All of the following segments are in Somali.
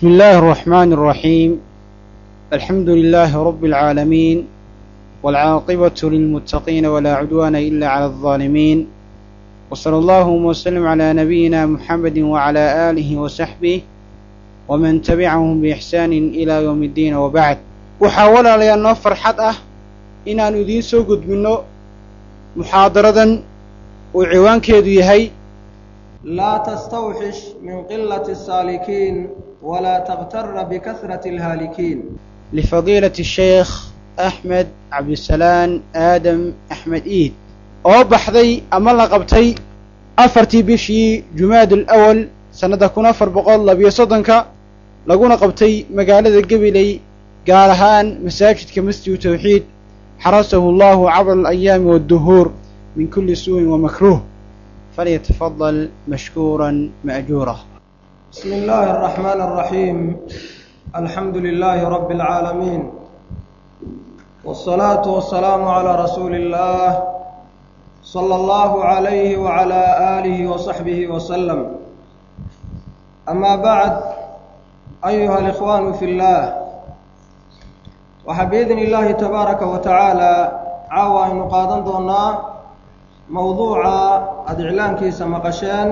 بسم الله الرحمن الرحيم الحمد لله رب العالمين والعاقبة للمتقين ولا عدوان إلا على الظالمين وصلى الله وسلم على نبينا محمد وعلى آله وصحبه ومن تبعهم بإحسان إلى يوم الدين وبعد waxaa walaalayaal noo farxad ah inaannu idiin soo gudbinno muxaadaradan uu ciwaankeedu yahay laa tastawxish min qilati الsaalikiin walaa taqtara bikasrati اlhaalikiin lifadiilati الsheekh axmed cabdisalaan aadam axmed iid oo baxday ama la qabtay afartii bishii jumaad alawal sannadda kun afar boqol labiyo soddonka laguna qabtay magaalada gabiley gaar ahaan masaajidka masjidu tawxiid xarasahu allahu cabra alayaami waadduhuur min kulli suu'in wamakruuh falyatafadal mashkuuran ma'juura bismi illaahi الraxmaan الraxiim alxamdu lilaahi rabbi اlcaalamiin wالsalaatu wasalaamu calىa rasuuli اllah salى allahu عalayhi wعalى aalihi wasaxbihi wasalam ama bacd ayuha alikhwaanu fi اllah waxaa biidni illaahi tabaaraka wa tacaala caawa aynu qaadan doonnaa mowduuca aada iclaankiisa maqasheen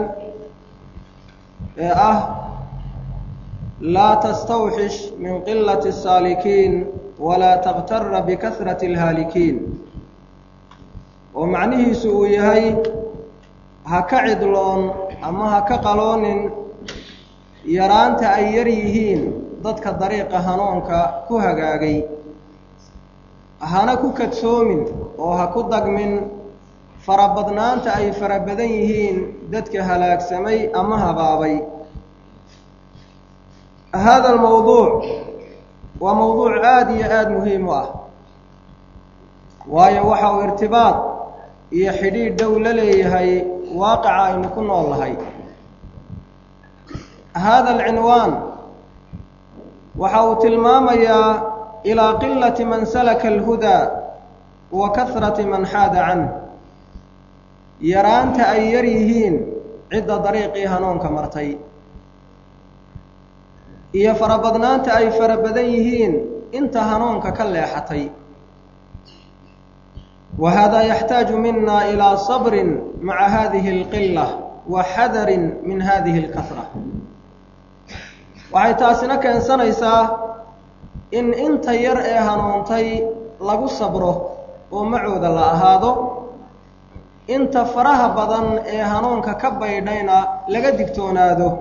ee ah laa tastawxish min qilati الsaalikiin walaa taqtara bikasrati اlhaalikiin oo macnihiisu uu yahay ha ka cidloon ama ha ka qaloonin yaraanta ay yar yihiin dadka dariiqa hanuunka ku hagaagay hana ku kadsoomin oo ha ku dagmin farabadnaanta ay fara badan yihiin dadka halaagsamay ama habaabay hada almowduuc waa mowduuc aada iyo aada muhiim u ah waayo waxa uu irtibaad iyo xidhiidh dhow la leeyahay waaqica aynu ku nool nahay hada alcinwaan waxa uu tilmaamayaa ilaa qilati man salaka alhudaa wa kasrati man xaada canh yaraanta ay yar yihiin cidda dariiqii hanuunka martay iyo farabadnaanta ay fara badan yihiin inta hanuunka ka leexatay wa hada yaxtaaju mina ilaa sabrin maca hadihi alqila wa xadarin min hadihi alkasra waxay taasina keensanaysaa in inta yar ee hanuuntay lagu sabro oo macooda la ahaado inta faraha badan ee hanuunka ka baydhayna laga digtoonaado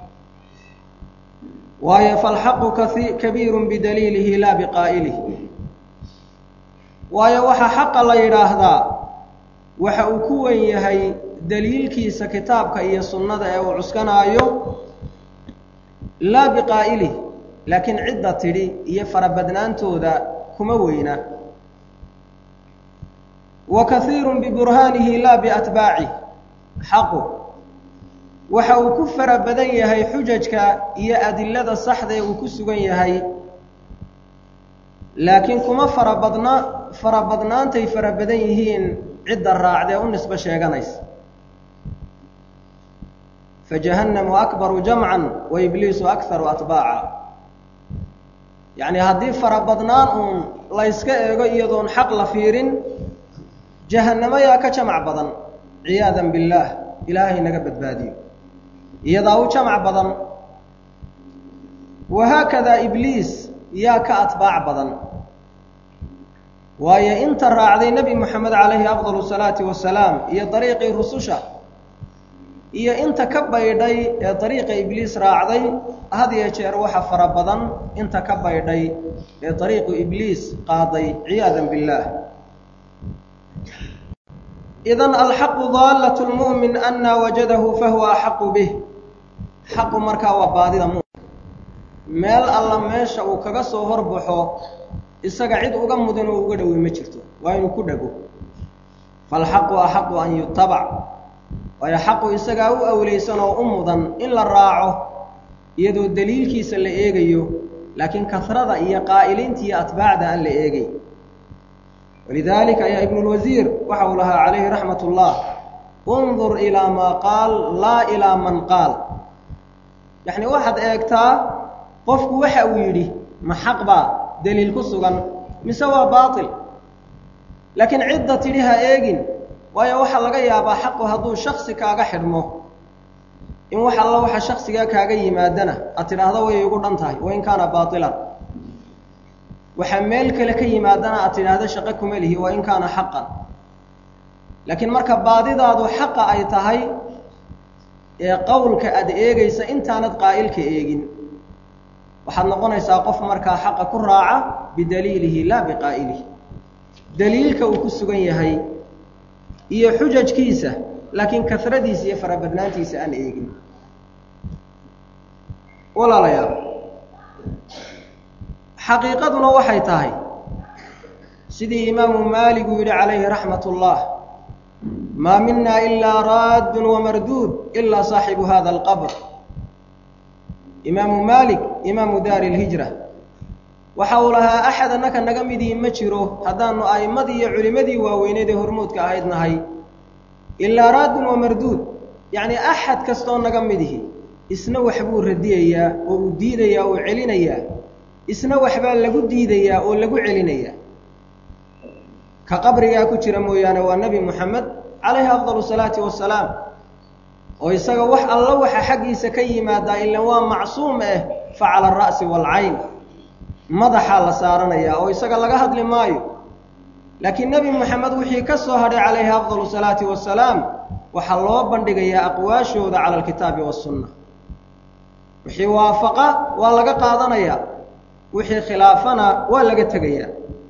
waayo falxaqu kai kabiirun bidaliilihi laa biqaa'ilih waayo waxaa xaqa la yidhaahdaa waxa uu ku wen yahay daliilkiisa kitaabka iyo sunnada ee uu cuskanaayo laa biqaa'ilih laakiin cidda tidhi iyo farabadnaantooda kuma weyna wa kaiirun biburhaanihi laa biatbaacih xaqu waxa uu ku fara badan yahay xujajka iyo adilada saxda ee uu ku sugan yahay laakiin kuma farabadna farabadnaantay fara badan yihiin cidda raacdee u nisbo sheeganaysa fajahannamu akbaru jamcan wa ibliisu akharu atbaaca yacni haddii farabadnaan uun layska eego iyadoon xaq la fiirin jahannamo yaa ka jamac badan ciyaadan billaah ilaahay naga badbaadiyo iyadaa u jamac badan wahaakadaa ibliis yaa ka atbaac badan waayo inta raacday nebi moxamed calayhi afdal salaati wasalaam iyo dariiqii rususha iyo inta ka baydhay ee dariiqa ibliis raacday had iyo jeer waxa fara badan inta ka baydhay ee dariiqu ibliis qaaday ciyaadan billaah idan alxaqu daallat lmu'min anaa wajadahu fahuwa axaqu bih xaqu markaa waa baadida mumin meel alla meesha uu kaga soo horbaxo isaga cid uga mudan oo uga dhowey ma jirto waa inuu ku dhego falxaqu axaqu an yutabac waayo xaqu isagaa u awlaysan oo u mudan in la raaco iyadoo daliilkiisa la eegayo laakiin kasrada iyo qaa'iliinta iyo atbaacda aan la eegay walidaalika ayaa ibnulwasiir waxa uu lahaa calayhi raxmat ullah undur ilaa maa qaal laa ilaa man qaal yacni waxaad eegtaa qofku waxa uu yidhi ma xaq baa daliil ku sugan mise waa baatil laakiin cidda tidhi ha eegin waayo waxaa laga yaabaa xaqu hadduu shaksi kaaga xidhmo in wax alla waxa shaksigaa kaaga yimaadana aad tidhaahdo way igu dhan tahay wain kaana baatilan waxaa meel kale ka yimaadana aad tidhaahdo shaqo kuma lihi wain kaana xaqan laakiin marka baadidaadu xaqa ay tahay ee qowlka aad eegaysa intaanad qaa'ilka eegin waxaad noqonaysaa qof markaa xaqa ku raaca bidaliilihi laa biqaa'ilihi daliilka uu ku sugan yahay iyo xujajkiisa laakiin kasradiisa iyo farabadnaantiisa aan eegin walaalayaal xaqiiqaduna waxay tahay sidii imaamu maalik uu yidhi calayhi raxmat ullah maa mina ilaa raaddun wamarduud ilaa saaxibu hada alqabr imaamu maalik imaamu daari lhijra waxa uu lahaa axad annaka naga midii ma jiro haddaanu a'immadii iyo culimmadii waaweyneed ee hormoodka ahayd nahay ilaa raaddun wamarduud yacnii axad kastoo naga midihi isna waxbuu radiyayaa oo uu diidayaa oo celinayaa isna waxbaa lagu diidayaa oo lagu celinayaa ka qabrigaa ku jira mooyaane waa nebi moxamed calayhi afdalu salaati wasalaam oo isaga wax alla waxa xaggiisa ka yimaadaa ilan waa macsuum ah fa cala alra'si waalcayn madaxaa la saaranayaa oo isaga laga hadli maayo laakiin nebi moxamed wixii ka soo hadhay calayhi afdalu salaati wasalaam waxaa loo bandhigayaa aqwaashooda cala alkitaabi wasunna wixii waafaqa waa laga qaadanayaa wixii khilaafana waa laga tegayaa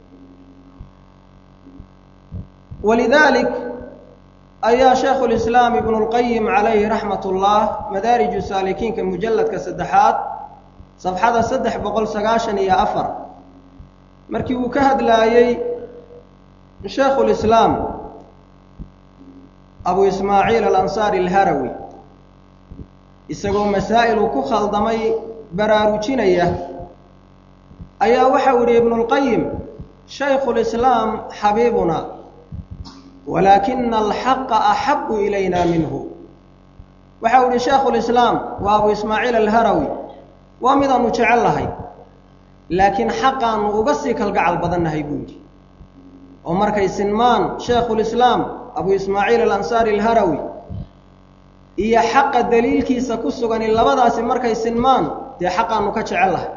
walidaalik ayaa shaykhu lislaam ibnu lqayim calayhi raxmat ullah madaariju saalikiinka mujalladka saddexaad safxada saddex boqol sagaashan iyo afar markii uu ka hadlaayey shaykhulislaam abu ismaaciil alansaari alharawi isagoo masaa'il uu ku khaldamay baraarujinaya ayaa waxau yidhi ibnulqayim shaykhulislaam xabiibuna walaakina alxaqa axabu ilayna minhu waxau yihi shaykhulislaam waa abu ismaaciil alharawi waa midaanu jecel lahay laakiin xaqaanu uga sii kalgacal badannahay buu yidhi oo markay sinmaan shaykhulislaam abu ismaaciil alansaari alharawi iyo xaqa daliilkiisa ku sugani labadaasi markay sinmaan dee xaqaanu ka jecel lahay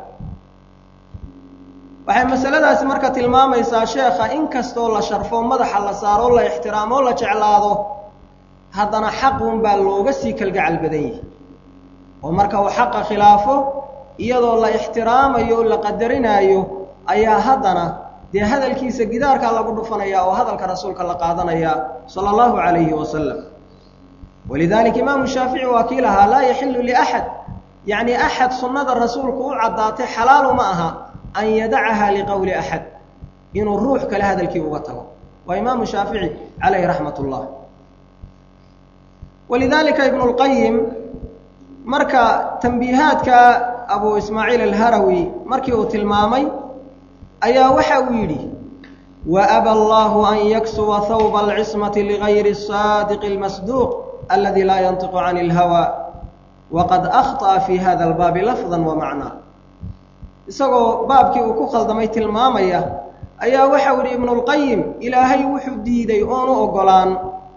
waxay masaladaasi marka tilmaamaysaa sheekha in kastoo la sharfo madaxa la saaro la ixtiraamo la jeclaado haddana xaqun baa looga sii kalgacal badan yihi oo marka uu xaqa khilaafo iyadoo la ixtiraamayo o la qadarinaayo ayaa haddana dee hadalkiisa gidaarkaa lagu dhufanaya oo hadalka rasuulka la qaadanaya sala allahu calayhi wasalam walidaalika imaamu shaafici waa kii lahaa laa yaxilu liaxad yacni axad sunnada rasuulku u caddaatay xalaalu ma aha an yadacaha liqowli axad inuu ruux kale hadalkii uga tago waa imaamu shaafici calayhi raxmat ullah walidaalika ibnu lqayim marka tambiihaadka abu ismaaciil alharawi markii uu tilmaamay ayaa waxa uu yidhi waaba allahu an yaksuwa hawba alcismati ligayri saadiqi اlmasduuq aladi laa yantiqu can اlhawa waqad akhطأa fi hada albaabi lafda wamacnaa isagoo baabkii uu ku khaldamay tilmaamaya ayaa waxau yidhi ibnulqayim ilaahay wuxuu diiday oonu ogolaan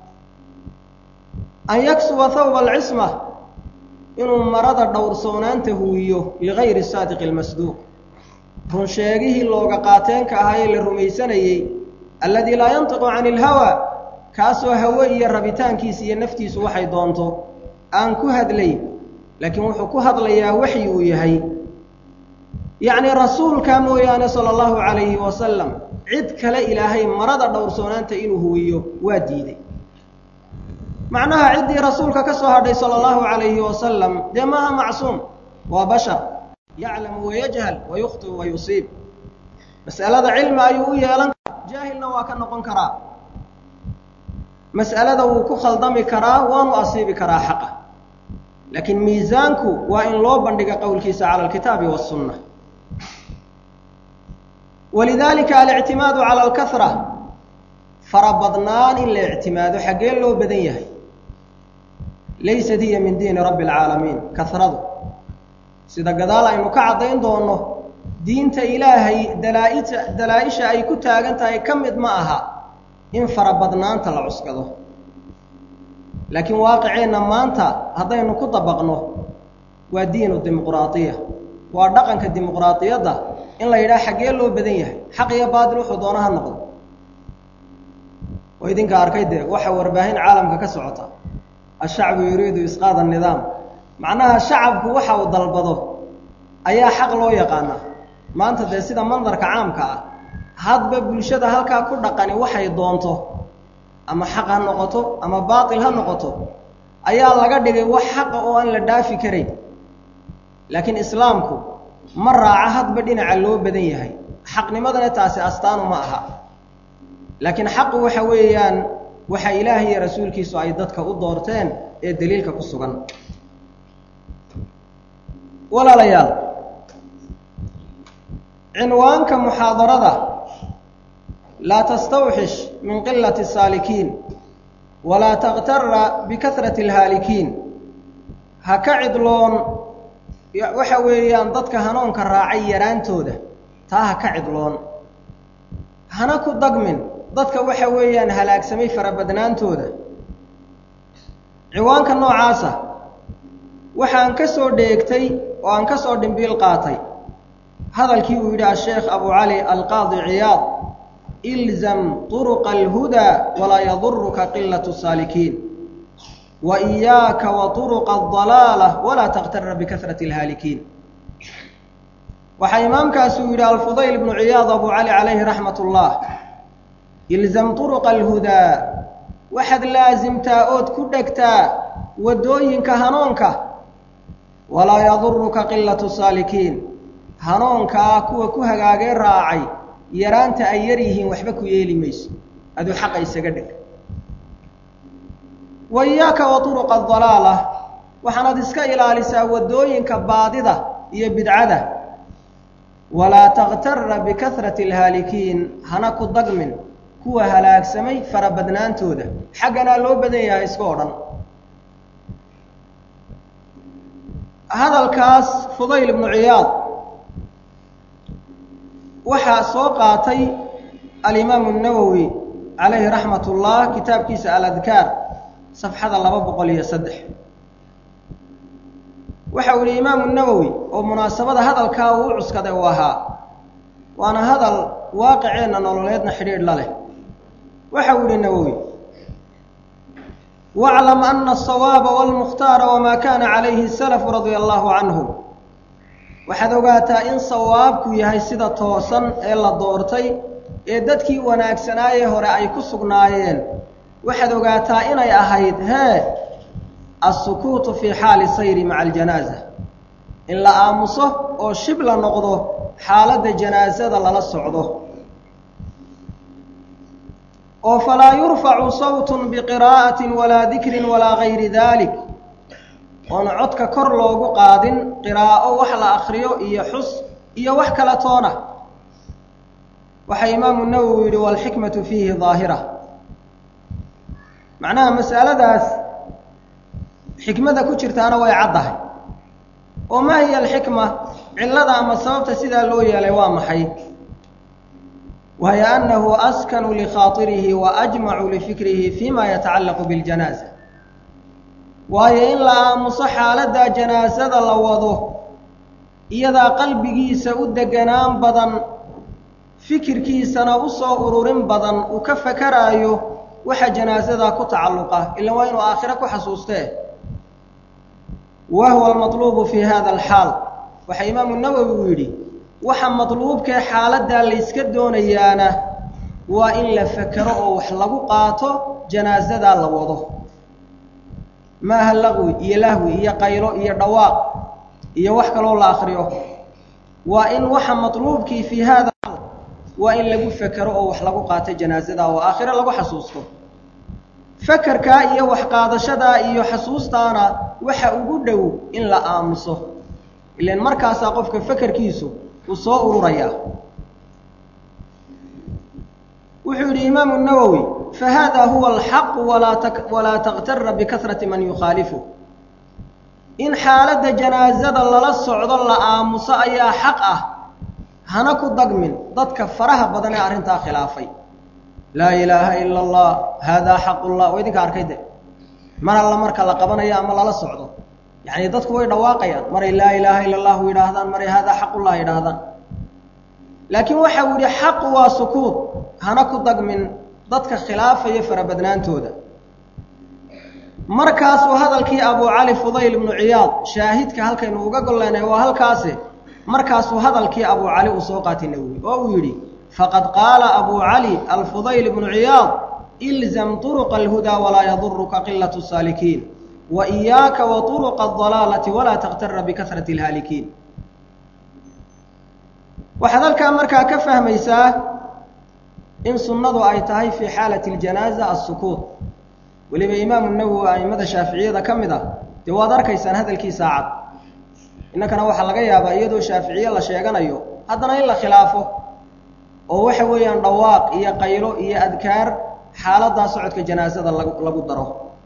an yaksuwa hawba alcisma inuu marada dhowrsoonaanta huwiyo ligayri saadiqi اlmasduuq runsheegihii looga qaateenka ahaa ee la rumaysanayey alladii laa yantiqu cani ilhawa kaasoo hawe iyo rabitaankiisa iyo naftiisu waxay doonto aan ku hadlayn laakiin wuxuu ku hadlayaa waxyi uu yahay yacnii rasuulka mooyaane sala allahu calayhi wasalam cid kale ilaahay marada dhowrsoonaanta inuu huwiyo waa diiday macnaha ciddii rasuulka ka soo hadhay sala allahu calayhi wasalam dee maaha macsuum waa bashar yaclamu wayajhal wayukhtiu wa yusiib mas'alada cilmi ayuu u yeelan karaa jaahilna waa ka noqon karaa mas'alada wuu ku khaldami karaa waanu asiibi karaa xaqa laakiin miisaanku waa in loo bandhiga qowlkiisa cala alkitaabi wasunna walidaalika alictimaadu cala alkahra farabadnaan in la ictimaado xaggee loo badan yahay laysat hiya min diini rabbi alcaalamiin kahradu sida gadaal aynu ka caddayn doonno diinta ilaahay dalaaita dalaa-isha ay ku taagan tahay ka mid ma aha in farabadnaanta la cuskado laakiin waaqiceenna maanta haddaynu ku dabaqno waa diinu dimuqraadiya waa dhaqanka dimuqraadiyadda in la yidhaha xaggee loo badan yahay xaq iyo baatil wuxuu doona ha noqdo oo idinka arkay dee waxa warbaahin caalamka ka socota ashacbu yuriidu isqaad annidaam macnaha shacabku waxa uu dalbado ayaa xaq loo yaqaanaa maanta dee sida mandarka caamka ah hadba bulshada halkaa ku dhaqani waxay doonto ama xaq ha noqoto ama baatil ha noqoto ayaa laga dhigay wax xaqa oo aan la dhaafi karayn laakiin islaamku ma raaca hadba dhinaca loo badan yahay xaqnimadana taasi astaanu ma aha laakiin xaqu waxa weeyaan waxa ilaahay iyo rasuulkiisu ay dadka u doorteen ee daliilka ku sugan walaalayaal cinwaanka muxaadarada laa tastawxish min qilati saalikiin walaa takhtara bikahrati alhaalikiin ha ka cidloon waxa weeyaan dadka hanuunka raacay yaraantooda taa ha ka cidloon hana ku dagmin dadka waxa weeyaan halaagsamay farabadnaantooda ciwaanka noocaasa waxaan ka soo dheegtay oo aan ka soo dhimbiil qaatay hadalkii uu yidhi asheekh abu cali alqaadi ciyaad ilzam turuqa alhudaa walaa yaduruka qilatu saalikiin wa iyaaka wa turuqa adalaala walaa takhtara bikahrati alhaalikiin waxaa imaamkaasuu yidhi alfudayl ibnu ciyaad abu cali calayhi raxmat ullah ilzam turuqa alhudaa waxaad laasimtaa ood ku dhegtaa waddooyinka hanuunka walaa yaduruka qilatu saalikiin hanuunkaa kuwa ku hagaagee raacay yaraanta ay yar yihiin waxba ku yeeli mayso aduu xaqa isaga dheg wa iyaaka wa turuqa adalaala waxaanaad iska ilaalisaa waddooyinka baadida iyo bidcada walaa takhtara bikahrati alhaalikiin hana ku dagmin kuwa halaagsamay farabadnaantooda xagganaa loo badan yahay iska o dhan hadalkaas fudayl ibnu ciyaad waxaa soo qaatay alimaamu الnawowi calayhi raxmat ullah kitaabkiisa aladkaar safxada laba boqol iyo saddex waxa uu yihi imaamu nawowi oo munaasabada hadalkaa uu u cuskaday uu ahaa waana hadal waaqiceenna nololeedna xidhiidh la leh waxa uu yihi nawowi waclam ana asawaaba walmukhtaara wamaa kaana calayhi salafu radia allahu canhum waxaad ogaataa in sawaabku yahay sida toosan ee la doortay ee dadkii wanaagsanaayee hore ay ku sugnaayeen waxaad ogaataa inay ahayd hee alsukuutu fii xaali sayri maca aljanaaza in la aamuso oo shib la noqdo xaaladda janaasada lala socdo oo falaa yurfacu sawtun biqiraa'atin walaa dikrin walaa gayri dalik oon codka kor loogu qaadin qiraa'o wax la akriyo iyo xus iyo wax kala toona waxaa imaamu nawowi yidhi waalxikmatu fiihi daahira macnaha mas'aladaas xikmada ku jirtaana way caddahay oo maa hiya alxikma cillada ama sababta sidaa loo yeelay waa maxay wahiy annahu askanu likhaaطirihi wa ajmacu lifikrihi fima yatacallaqu biاljanaaza waayo in la aamuso xaaladda janaasada la wado iyadaa qalbigiisa u deganaan badan fikirkiisana u soo ururin badan uu ka fakaraayo waxa janaasadaa ku tacalluqa ila waa inuu aakhiro ku xasuustee wa huwa almatluubu fi hada alxaal waxaa imaamu nawowi uu yidhi waxa matluubkee xaaladdaa layska doonayaana waa in la fakero oo wax lagu qaato janaasadaa la wado maaha laqwi iyo lahwi iyo qaylo iyo dhawaaq iyo wax kaloo la akriyo waa in waxa matluubkii fii hada waa in lagu fekero oo wax lagu qaato janaasada oo aakhiro lagu xasuusto fakerkaa iyo wax qaadashadaa iyo xasuustaana waxa ugu dhow in la aamuso ilan markaasaa qofka fakerkiisu uu soo ururayaa wuxuu yidhi imaamu nawowi fahada huwa alxaqu walaa walaa takhtara bikahrati man yukhaalifu in xaaladda janaasada lala socdo la aamuso ayaa xaq ah hana ku dagmin dadka faraha badan ee arrintaa khilaafay laa ilaaha ila allah haadaa xaqullah waa idinka arkay de mar alla marka la qabanayo ama lala socdo yacni dadku way dhawaaqayaan maray laa ilaaha ila allahu yidhaahdaan maray haadaa xaqullah yidhaahdaan laakiin waxa uu yihi xaqu waa sukuud hana ku dagmin dadka khilaafaya farabadnaantooda markaasuu hadalkii abu cali fudayl ibnu ciyaad shaahidka halkaynu uga golleenahay waa halkaasi markaasuu hadalkii abu cali uu soo qaatay nawowi oo uu yidhi faqad qaala abu cali alfudayl ibnu ciyaad ilzam turuqa alhudaa walaa yaduruka qilatu saalikiin wa iyaaka wa turuqa adalaalati walaa takhtara bikasrati alhaalikiin waxaad halkaa markaa ka fahmaysaa in sunnadu ay tahay fii xaalati aljanaaza assukuut weliba imaamu nawowi a'immada shaaficiyada ka mid ah dee waad arkaysaan hadalkii saacad innankana waxaa laga yaabaa iyadoo shaaficiye la sheeganayo haddana in la khilaafo oo waxa weeyaan dhawaaq iyo qaylo iyo adkaar xaaladdaa socodka janaasada lagu lagu daro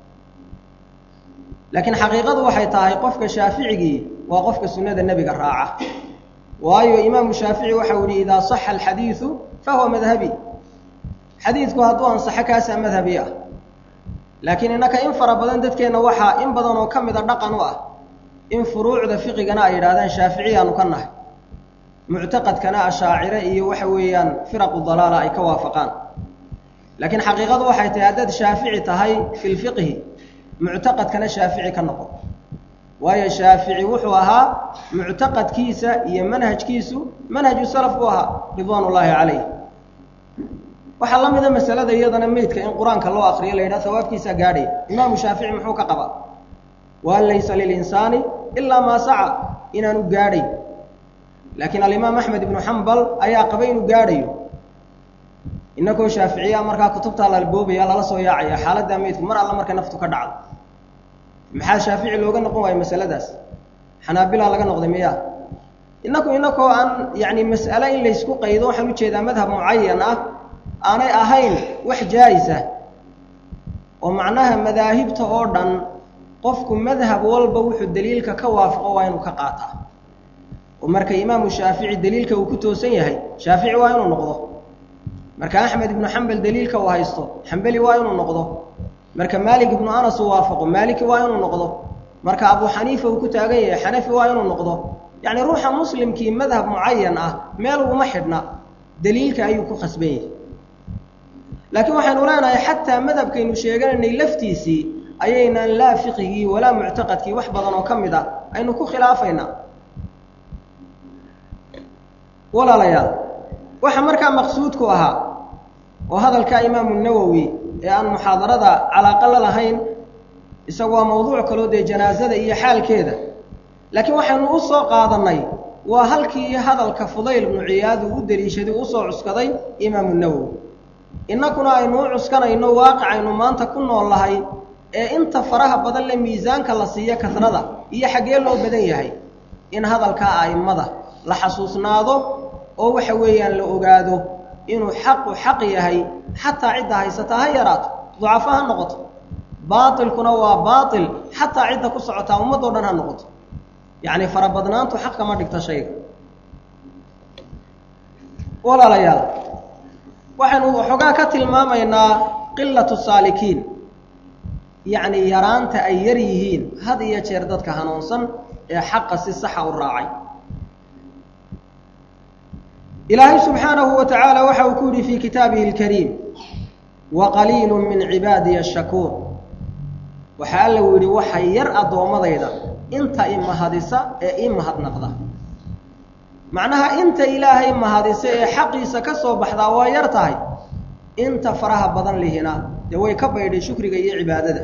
laakiin xaqiiqadu waxay tahay qofka shaaficigii waa qofka sunnada nebiga raaca waayo imaamu shaafici waxau yihi idaa saxa alxadiidu fahuwa madhabi xadiidku hadduu ansaxo kaasaa madhabi ah laakiin innaka in fara badan dadkeenna waxaa in badan oo ka mida dhaqan u ah in furuucda fiqigana ay yidhahdaan shaaficiyaanu ka nahay muctaqadkana ashaacire iyo waxa weeyaan firaqu dalaala ay ka waafaqaan laakiin xaqiiqadu waxay tahay haddaad shaafici tahay fi lfiqhi muctaqadkana shaafici ka noqo waayo shaafici wuxuu ahaa muctaqadkiisa iyo manhajkiisu manhaju salaf buu ahaa ridwaan ullaahi calayh waxaa la mida masalada iyadana meydka in qur-aanka loo akriyo la yidhaha sawaabkiisaa gaadhaya imaamu shaafici muxuu ka qabaa waan laysa lilinsaani ilaa maa saca inaanu gaadhay laakiin alimaam axmed ibnu xambal ayaa qabay inuu gaadhayo inakoo shaaficiya markaa kutubtaa lalboobaya lala soo yaacaya xaaladdaa meydku mar alla markay naftu ka dhacdo maxaa shaafici looga noqon waayo masaladaas xanaabilaa laga noqday miya inaku inakoo aan yacni mas'ale in laysku qaydo waxaan ujeedaa madhab mucayan ah aanay ahayn wax jaa'isa oo macnaha madaahibta oo dhan qofku madhab walba wuxuu daliilka ka waafaqo waa inuu ka qaataa oo marka imaamu shaafici daliilka uu ku toosan yahay shaafici waa inuu noqdo marka axmed ibnu xambal daliilka uu haysto xambeli waa inuu noqdo marka maalik ibnu anas uu waafaqo maaliki waa inuu noqdo marka abu xaniifa uu ku taagan yahay xanafi waa inuu noqdo yacni ruuxa muslimkii madhab mucayan ah meel uguma xidhna daliilka ayuu ku khasban yahay laakiin waxaynu leenahay xataa madhabkaynu sheeganaynay laftiisii ayaynaan laa fiqigii walaa muctaqadkii wax badan oo ka mid ah aynu ku khilaafaynaa walaalayaal waxa markaa maqsuudku ahaa oo hadalka imaamu nawowi ee aan muxaadarada calaaqa la lahayn isagu waa mawduuc kaloo dee janaasada iyo xaalkeeda laakiin waxaynu u soo qaadannay waa halkii hadalka fudayl ibnu ciyaad uu u deliishaday u usoo cuskaday imaamu nawowi innakuna aynu u cuskanayno waaqicaynu maanta ku nool lahay ee inta faraha badan le miisaanka la siiyo kasrada iyo xaggee loo badan yahay in hadalkaa a'immada la xasuusnaado oo waxa weeyaan la ogaado inuu xaqu xaq yahay xataa cidda haysataa ha yaraato ducafo ha noqoto baatilkuna waa baatil xataa cidda ku socotaa ummadoo dhan ha noqoto yacni farabadnaantu xaq kama dhigto shayga walaalayaal waxaynu waxoogaa ka tilmaamaynaa qilatu saalikiin yacni yaraanta ay yar yihiin had iyo jeer dadka hanuunsan ee xaqa si saxa u raacay ilaahay subxaanahu wa tacaala waxa uu ku yidhi fii kitaabihi اlkariim waqaliilu min cibaadiya ashakuur waxa alla uu yidhi waxa yar addoommadayda inta i mahadisa ee ii mahadnaqda macnaha inta ilaahay mahadisa ee xaqiisa ka soo baxdaa waa yar tahay inta faraha badan lihina dee way ka baydhay shukriga iyo cibaadada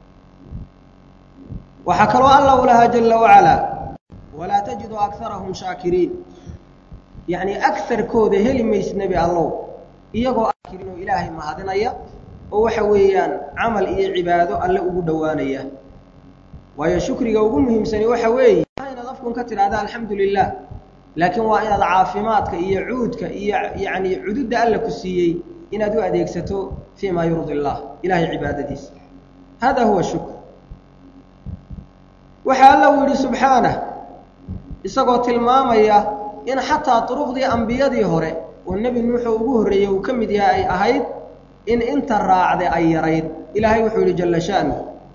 waxaa kaloo alla u lahaa jala wacalaa walaa tajidu akarahum shaakiriin yacni agarkooda heli mayse nebi allow iyagoo akirin oo ilaahay mahadinaya oo waxa weeyaan camal iyo cibaado alle ugu dhowaanaya waayo shukriga ugu muhiimsani waxa weeye inaad afkun ka tidhahda alxamdu lilah laakiin waa inaad caafimaadka iyo cuudka iyo yacni cududda alla ku siiyey inaad u adeegsato fii maa yurdi allah ilahay cibaadadiisa hada huwa shukr waxaa alla uu yidhi subxaanah isagoo tilmaamaya in xataa duruqdii ambiyadii hore oo nebi nuuxoo ugu horreeyey uu ka mid yahay ay ahayd in inta raacde ay yarayd ilaahay wuxuu yidhi jalla sha'nu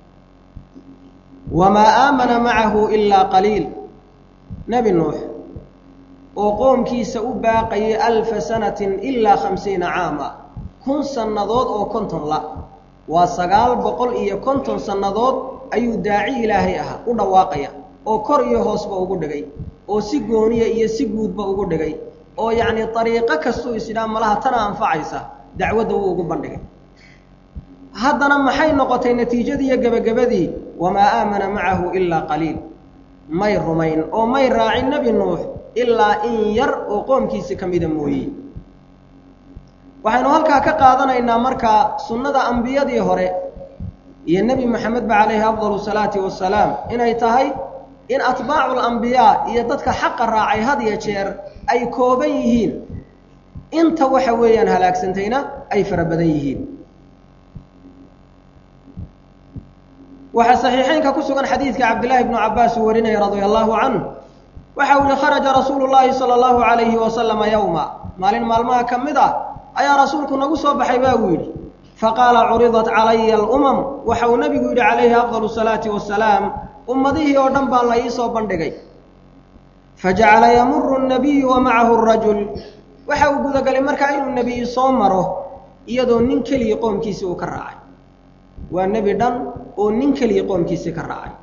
wamaa aamana macahu ilaa qaliil nebi nuux oo qoomkiisa u baaqayay alfa sanatin ilaa khamsiina caama kun sannadood oo konton la waa sagaal boqol iyo konton sannadood ayuu daaci ilaahay ahaa u dhawaaqaya oo kor iyo hoosba ugu dhigay oo si gooniya iyo si guudba ugu dhigay oo yacnii dariiqo kastuu isidhaa malaha tana anfacaysa dacwadda wuu ugu bandhigay haddana maxay noqotay natiijadii iyo gebagabadii wamaa aamana macahu ilaa qaliil may rumayn oo may raacin nebi nuux ilaa in yar oo qoomkiisi ka mida mooye waxaynu halkaa ka qaadanaynaa markaa sunnada ambiyadii hore iyo nebi moxamedba calayhi afdalu salaati wasalaam inay tahay in atbaacu lambiyaa iyo dadka xaqa raacay had iyo jeer ay kooban yihiin inta waxa weeyaan halaagsantayna ay fara badan yihiin waxaa saxiixeynka ku sugan xadiidka cabdillaahi bnu cabbaas uu warinaya radia allaahu canhu waxa uu yihi kharaja rasuulu llaahi sala allahu calayhi wasalama yowma maalin maalmaha ka mid ah ayaa rasuulku nagu soo baxay baa uu yidhi faqaala curidat calaya alumam waxa uu nebigu yidhi calayhi afdalu salaati wasalaam ummadihii oo dhan baa la ii soo bandhigay fajacala yamuru nnabiyu wa macahu rajul waxa uu gudagalay markaa inuu nebiyi soo maro iyadoo nin keligii qoomkiisii uu ka raacay waa nebi dhan oo nin keligii qoomkiisii ka raacay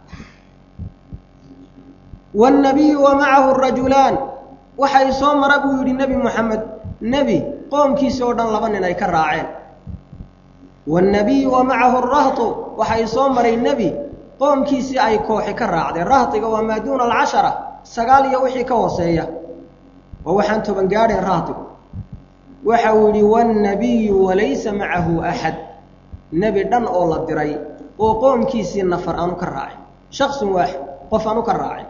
waannabiyu wa macahu rajulaan waxay soo mara buu yidhi nebi moxamed nebi qoomkiisii oo dhan laba nin ay ka raaceen waannabiyu wa macahu rahtu waxay soo maray nebi qoomkiisii ay kooxi ka raacdeen rahtiga waa maa duuna alcashara sagaal iyo wixii ka hooseeya waa waxaan toban gaadhayn rahtigu waxa uu yidhi waannabiyu walaysa macahu axad nebi dhan oo la diray oo qoomkiisii nafar aanu ka raacin shaksun waaxid qof aanu ka raacin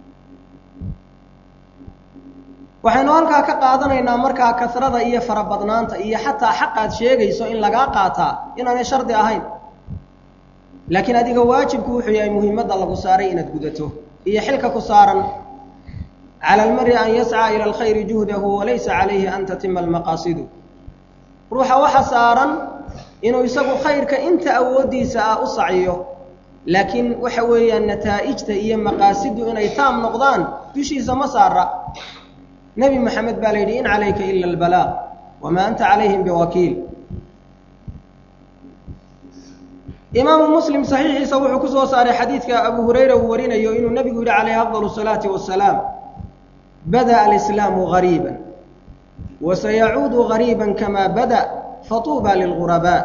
waxaynu halkaa ka qaadanaynaa markaa kasrada iyo farabadnaanta iyo xataa xaqaad sheegayso in lagaa qaataa inaanay shardi ahayn laakiin adiga waajibku wuxuu yahay muhiimadda lagu saaray inaad gudato iyo xilka ku saaran cala almari an yascaa ila alkhayri juhdahu walaysa calayhi an tatima almaqaasidu ruuxa waxa saaran inuu isagu khayrka inta awooddiisa ah u saciyo laakiin waxa weeyaan nataa'ijta iyo maqaasidu inay taam noqdaan dushiisa ma saara nebi moxamed baa la yidhi in calayka ila albalaaq wamaa anta calayhim biwakiil imaamu muslim saxiixiisa wuxuu ku soo saaray xadiidka abu hurayra uu warinayo inuu nebigu yidhi calayhi afdal salaati wasalaam bada'a alislaamu gariiba wa sayacuudu gariiba kamaa bada fatuuba lilgurabaa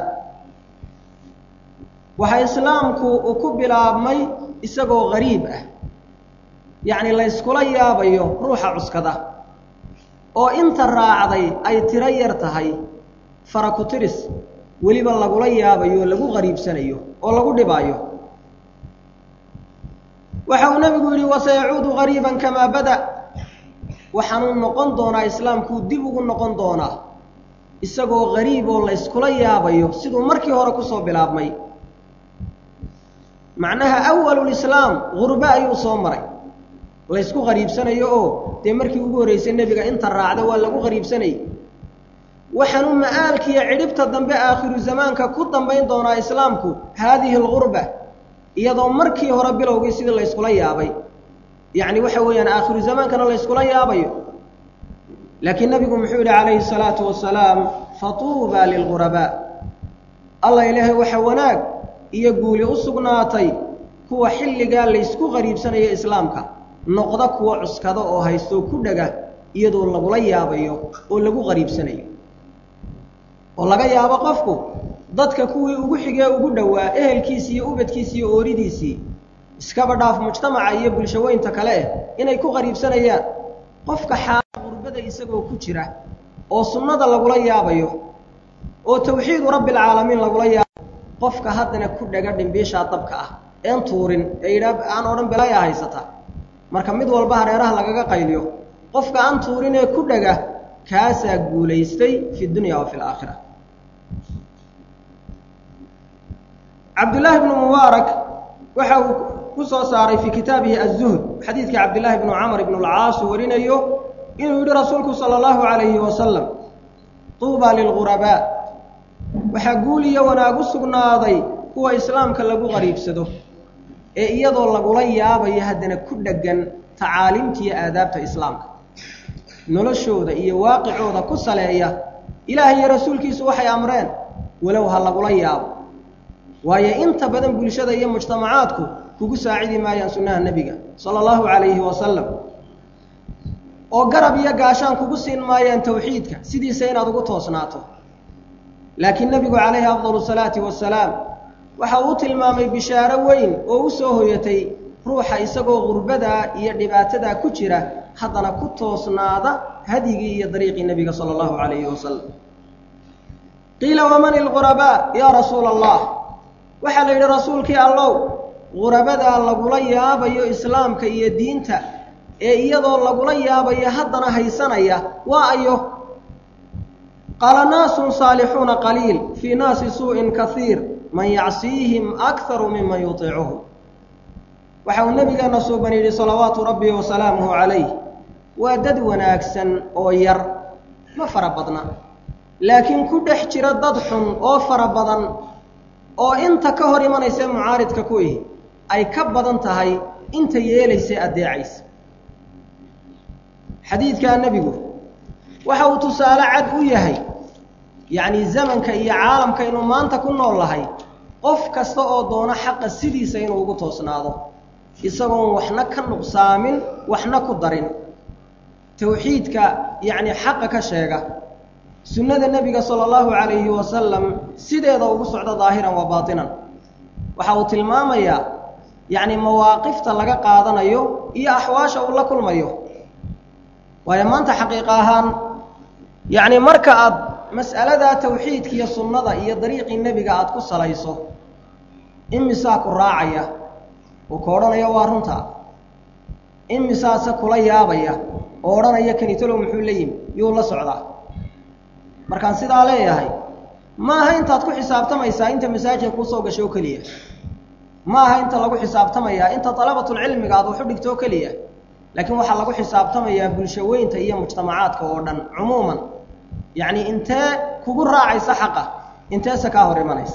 waxaa islaamku uu ku bilaabmay isagoo gariib ah yacni layskula yaabayo ruuxa cuskada oo inta raacday ay tiro yar tahay fara ku tiris weliba lagula yaabayo lagu qariibsanayo oo lagu dhibaayo waxa uu nebigu yidhi wasayacuudu gariiban kamaa bada waxaanuu noqon doonaa islaamkuu dib ugu noqon doonaa isagoo gariib oo layskula yaabayo siduu markii hore kusoo bilaabmay macnaha awalulislaam gurbe ayuu soo maray laysku qariibsanayo oo dee markii ugu horreysay nebiga inta raacda waa lagu qariibsanayay waxaanuu ma'aalkiiyo cidhibta dambe aakhiru zamaanka ku dambayn doonaa islaamku haadihi algurba iyadoo markii hore bilowgii sidii layskula yaabay yacni waxa weeyaan aakhiru zamaankana layskula yaabayo laakiin nebigu muxuu yidhi calayhi salaatu wasalaam fatuuba lilgurabaa allah ilaahay waxa wanaag iyo guuli u sugnaatay kuwa xilligaa laysku qariibsanayo islaamka noqda kuwa cuskada oo haystoo ku dhega iyadoo lagula yaabayo oo lagu qariibsanayo oo laga yaabo qofku dadka kuwii ugu xigee ugu dhowaa ehelkiisii iyo ubadkiisii iyo ooridiisii iskaba dhaaf mujtamaca iyo bulshaweynta kale eh inay ku qariibsanayaan qofka xaala qurbada isagoo ku jira oo sunnada lagula yaabayo oo tawxiidu rabbilcaalamiin lagula yaaba qofka haddana ku dhega dhimbiishaa dabka ah een tuurin ee yidhaa aan odhan belayaa haysata marka mid walba hareeraha lagaga qayliyo qofka aan tuurin ee ku dhega kaasaa guulaystay fi dunya wa fi laakhira cabdullaahi bnu mubaarak waxa uu ku soo saaray fii kitaabihi aلzuhd xadiidkii cabdillaahi bnu camr ibn اlcaas uu warinayo inuu yidhi rasuulku salى اllahu عalayhi wasalam tuuba lilgurabaa waxaa guul iyo wanaag u sugnaaday kuwa islaamka lagu qariibsado ee iyadoo lagula yaabayo haddana ku dheggan tacaaliimta iyo aadaabta islaamka noloshooda iyo waaqicooda ku saleeya ilaah iyo rasuulkiisu waxay amreen walow ha lagula yaabo waayo inta badan bulshada iyo mujtamacaadku kugu saacidi maayaan sunnaha nebiga sala allahu calayhi wasalam oo garab iyo gaashaan kugu siin maayaan tawxiidka sidiisa inaad ugu toosnaato laakiin nebigu calayhi afdalu salaati wasalaam waxa uu tilmaamay bishaaro weyn oo u soo hoyatay ruuxa isagoo gurbadaa iyo dhibaatadaa ku jira haddana ku toosnaada hadyigii iyo dariiqii nebiga sala allahu calayhi wasalam qiila waman ilghurabaa yaa rasuula allah waxaa la yidhi rasuulkii allow gurabadaa lagula yaabayo islaamka iyo diinta ee iyadoo lagula yaabayo haddana haysanaya waa ayo qaala naasun saalixuuna qaliil fii naasi suu'in kaiir man yacsiihim akharu miman yutiicuhu waxa uu nebigeenna suuban yidhi salawaatu rabbi wasalaamuhu calayh waa dad wanaagsan oo yar ma fara badna laakiin ku dhex jira dad xun oo fara badan oo inta ka hor imanaysa mucaaridka ku ihi ay ka badan tahay inta yeelaysa addeecaysa xadiidkaa nebigu waxa uu tusaale cad u yahay yacni zamanka iyo caalamka inuu maanta ku nool lahay qof kasta oo doono xaqa sidiisa inuu ugu toosnaado isagoon waxna ka nuqsaamin waxna ku darin tawxiidka yacni xaqa ka sheega sunnada nebiga sala allahu calayhi wasalam sideeda ugu socda daahiran wa baatinan waxa uu tilmaamayaa yacni mawaaqifta laga qaadanayo iyo axwaasha uu la kulmayo waayo maanta xaqiiqa ahaan yacni marka aad mas'aladaa tawxiidka iyo sunnada iyo dariiqii nebiga aada ku salayso imisaa ku raacaya uu ka odhanaya waa runta imisaase kula yaabaya oo odhanaya kanitalow muxuu la yimi yuu la socdaa markaan sidaa leeyahay ma aha intaad ku xisaabtamaysaa inta masaajidka kuu soo gasho oo keliya ma aha inta lagu xisaabtamayaa inta dalabatulcilmiga aad waxu dhigto oo keliya laakiin waxaa lagu xisaabtamayaa bulsho weynta iyo mujtamacaadka oo dhan cumuuman yacni intee kugu raacaysa xaqa inteese kaa hor imanaysa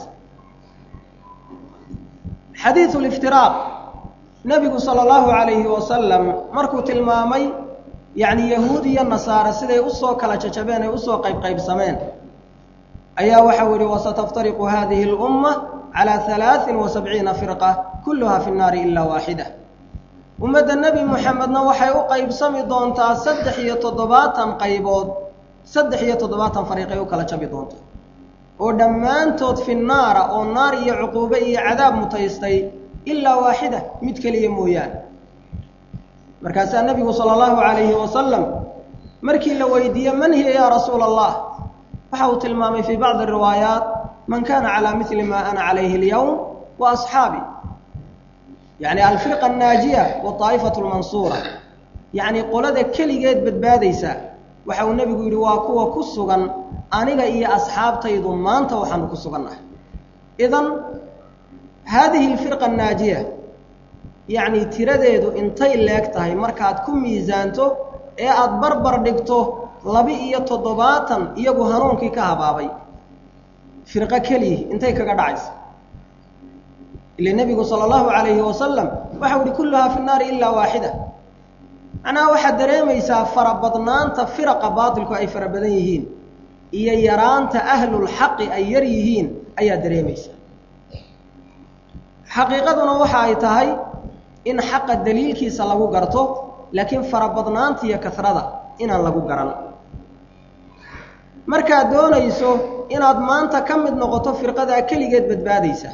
xadiidu liftiraaq nebigu sala allahu calayhi wasalam markuu tilmaamay yacni yahuud iyo nasaare siday usoo kala jajabeen ay usoo qaybqaybsameen ayaa waxau yihi wasataftariqu hadihi اlumma calaa halaaثin wa sabciina firqa kulluha fi nnaari ilaa waaxida ummadda nebi moxamedna waxay u qaybsami doontaa saddex iyo toddobaatan qaybood saddex iyo toddobaatan fariiqay u kala jabi doontaa oo dhammaantood fi naara oo naar iyo cuquube iyo cadaab mutaystay ilaa waaxida mid keliya mooyaane markaasaa nebigu sala allahu calayhi wasalam markii la weydiiye man hiya yaa rasuula allah waxa uu tilmaamay fii bacdi riwaayaat man kana calaa mili ma ana calayhi alyowm wa asxaabi yacni alfirqa annaajiya waaa'ifatu lmansuura yacni qolada keligeed badbaadaysa waxa uu nebigu yidhi waa kuwa ku sugan aniga iyo asxaabtaydu maanta waxaanu ku sugannahay idan haadihi alfirqa annaajiya yacni tiradeedu intay leeg tahay markaad ku miisaanto ee aada barbar dhigto laba-iyo toddobaatan iyagu hanuunkii ka habaabay firqo keliyi intay kaga dhacaysa ile nebigu sala allahu calayhi wasalam waxau ihi kulluhaa fi nnaari ilaa waaxida macnaha waxaad dareemaysaa farabadnaanta firaqa baatilku ay fara badan yihiin iyo yaraanta ahlulxaqi ay yar yihiin ayaa dareemaysaa xaqiiqaduna waxa ay tahay in xaqa daliilkiisa lagu garto laakiin farabadnaanta iyo kasrada inaan lagu garan markaad doonayso inaad maanta ka mid noqoto firqadaa keligeed badbaadaysa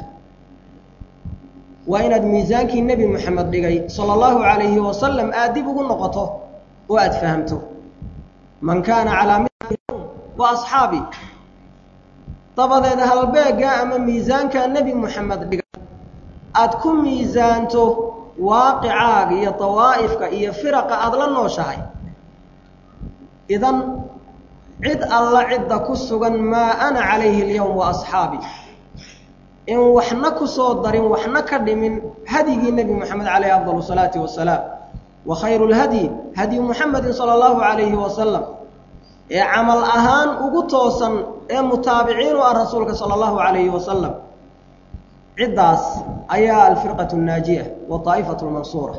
waa inaad miisaankii nebi moxamed dhigay sala allahu calayhi wasalam aad dib ugu noqoto oo aada fahamto man kaana calaa mil wa asxaabi dabadeed halbeegga ama miisaankaa nebi moxamed dhigay aada ku miisaanto waaqicaaga iyo dawaa'ifka iyo firaqa aada la nooshahay idan cid alla cidda ku sugan maa ana calayhi alyowm wa asxaabi in waxna ku soo darin waxna ka dhimin hadyigii nebi moxamed calayhi afdal salaati wasalaam wa khayru lhadyi hadyu muxamedin sala allahu calayhi wasalam ee camal ahaan ugu toosan ee mutaabiciin u ah rasuulka sala allahu calayhi wasalam ciddaas ayaa alfirqatu annaajiya waaa'ifatu lmansuura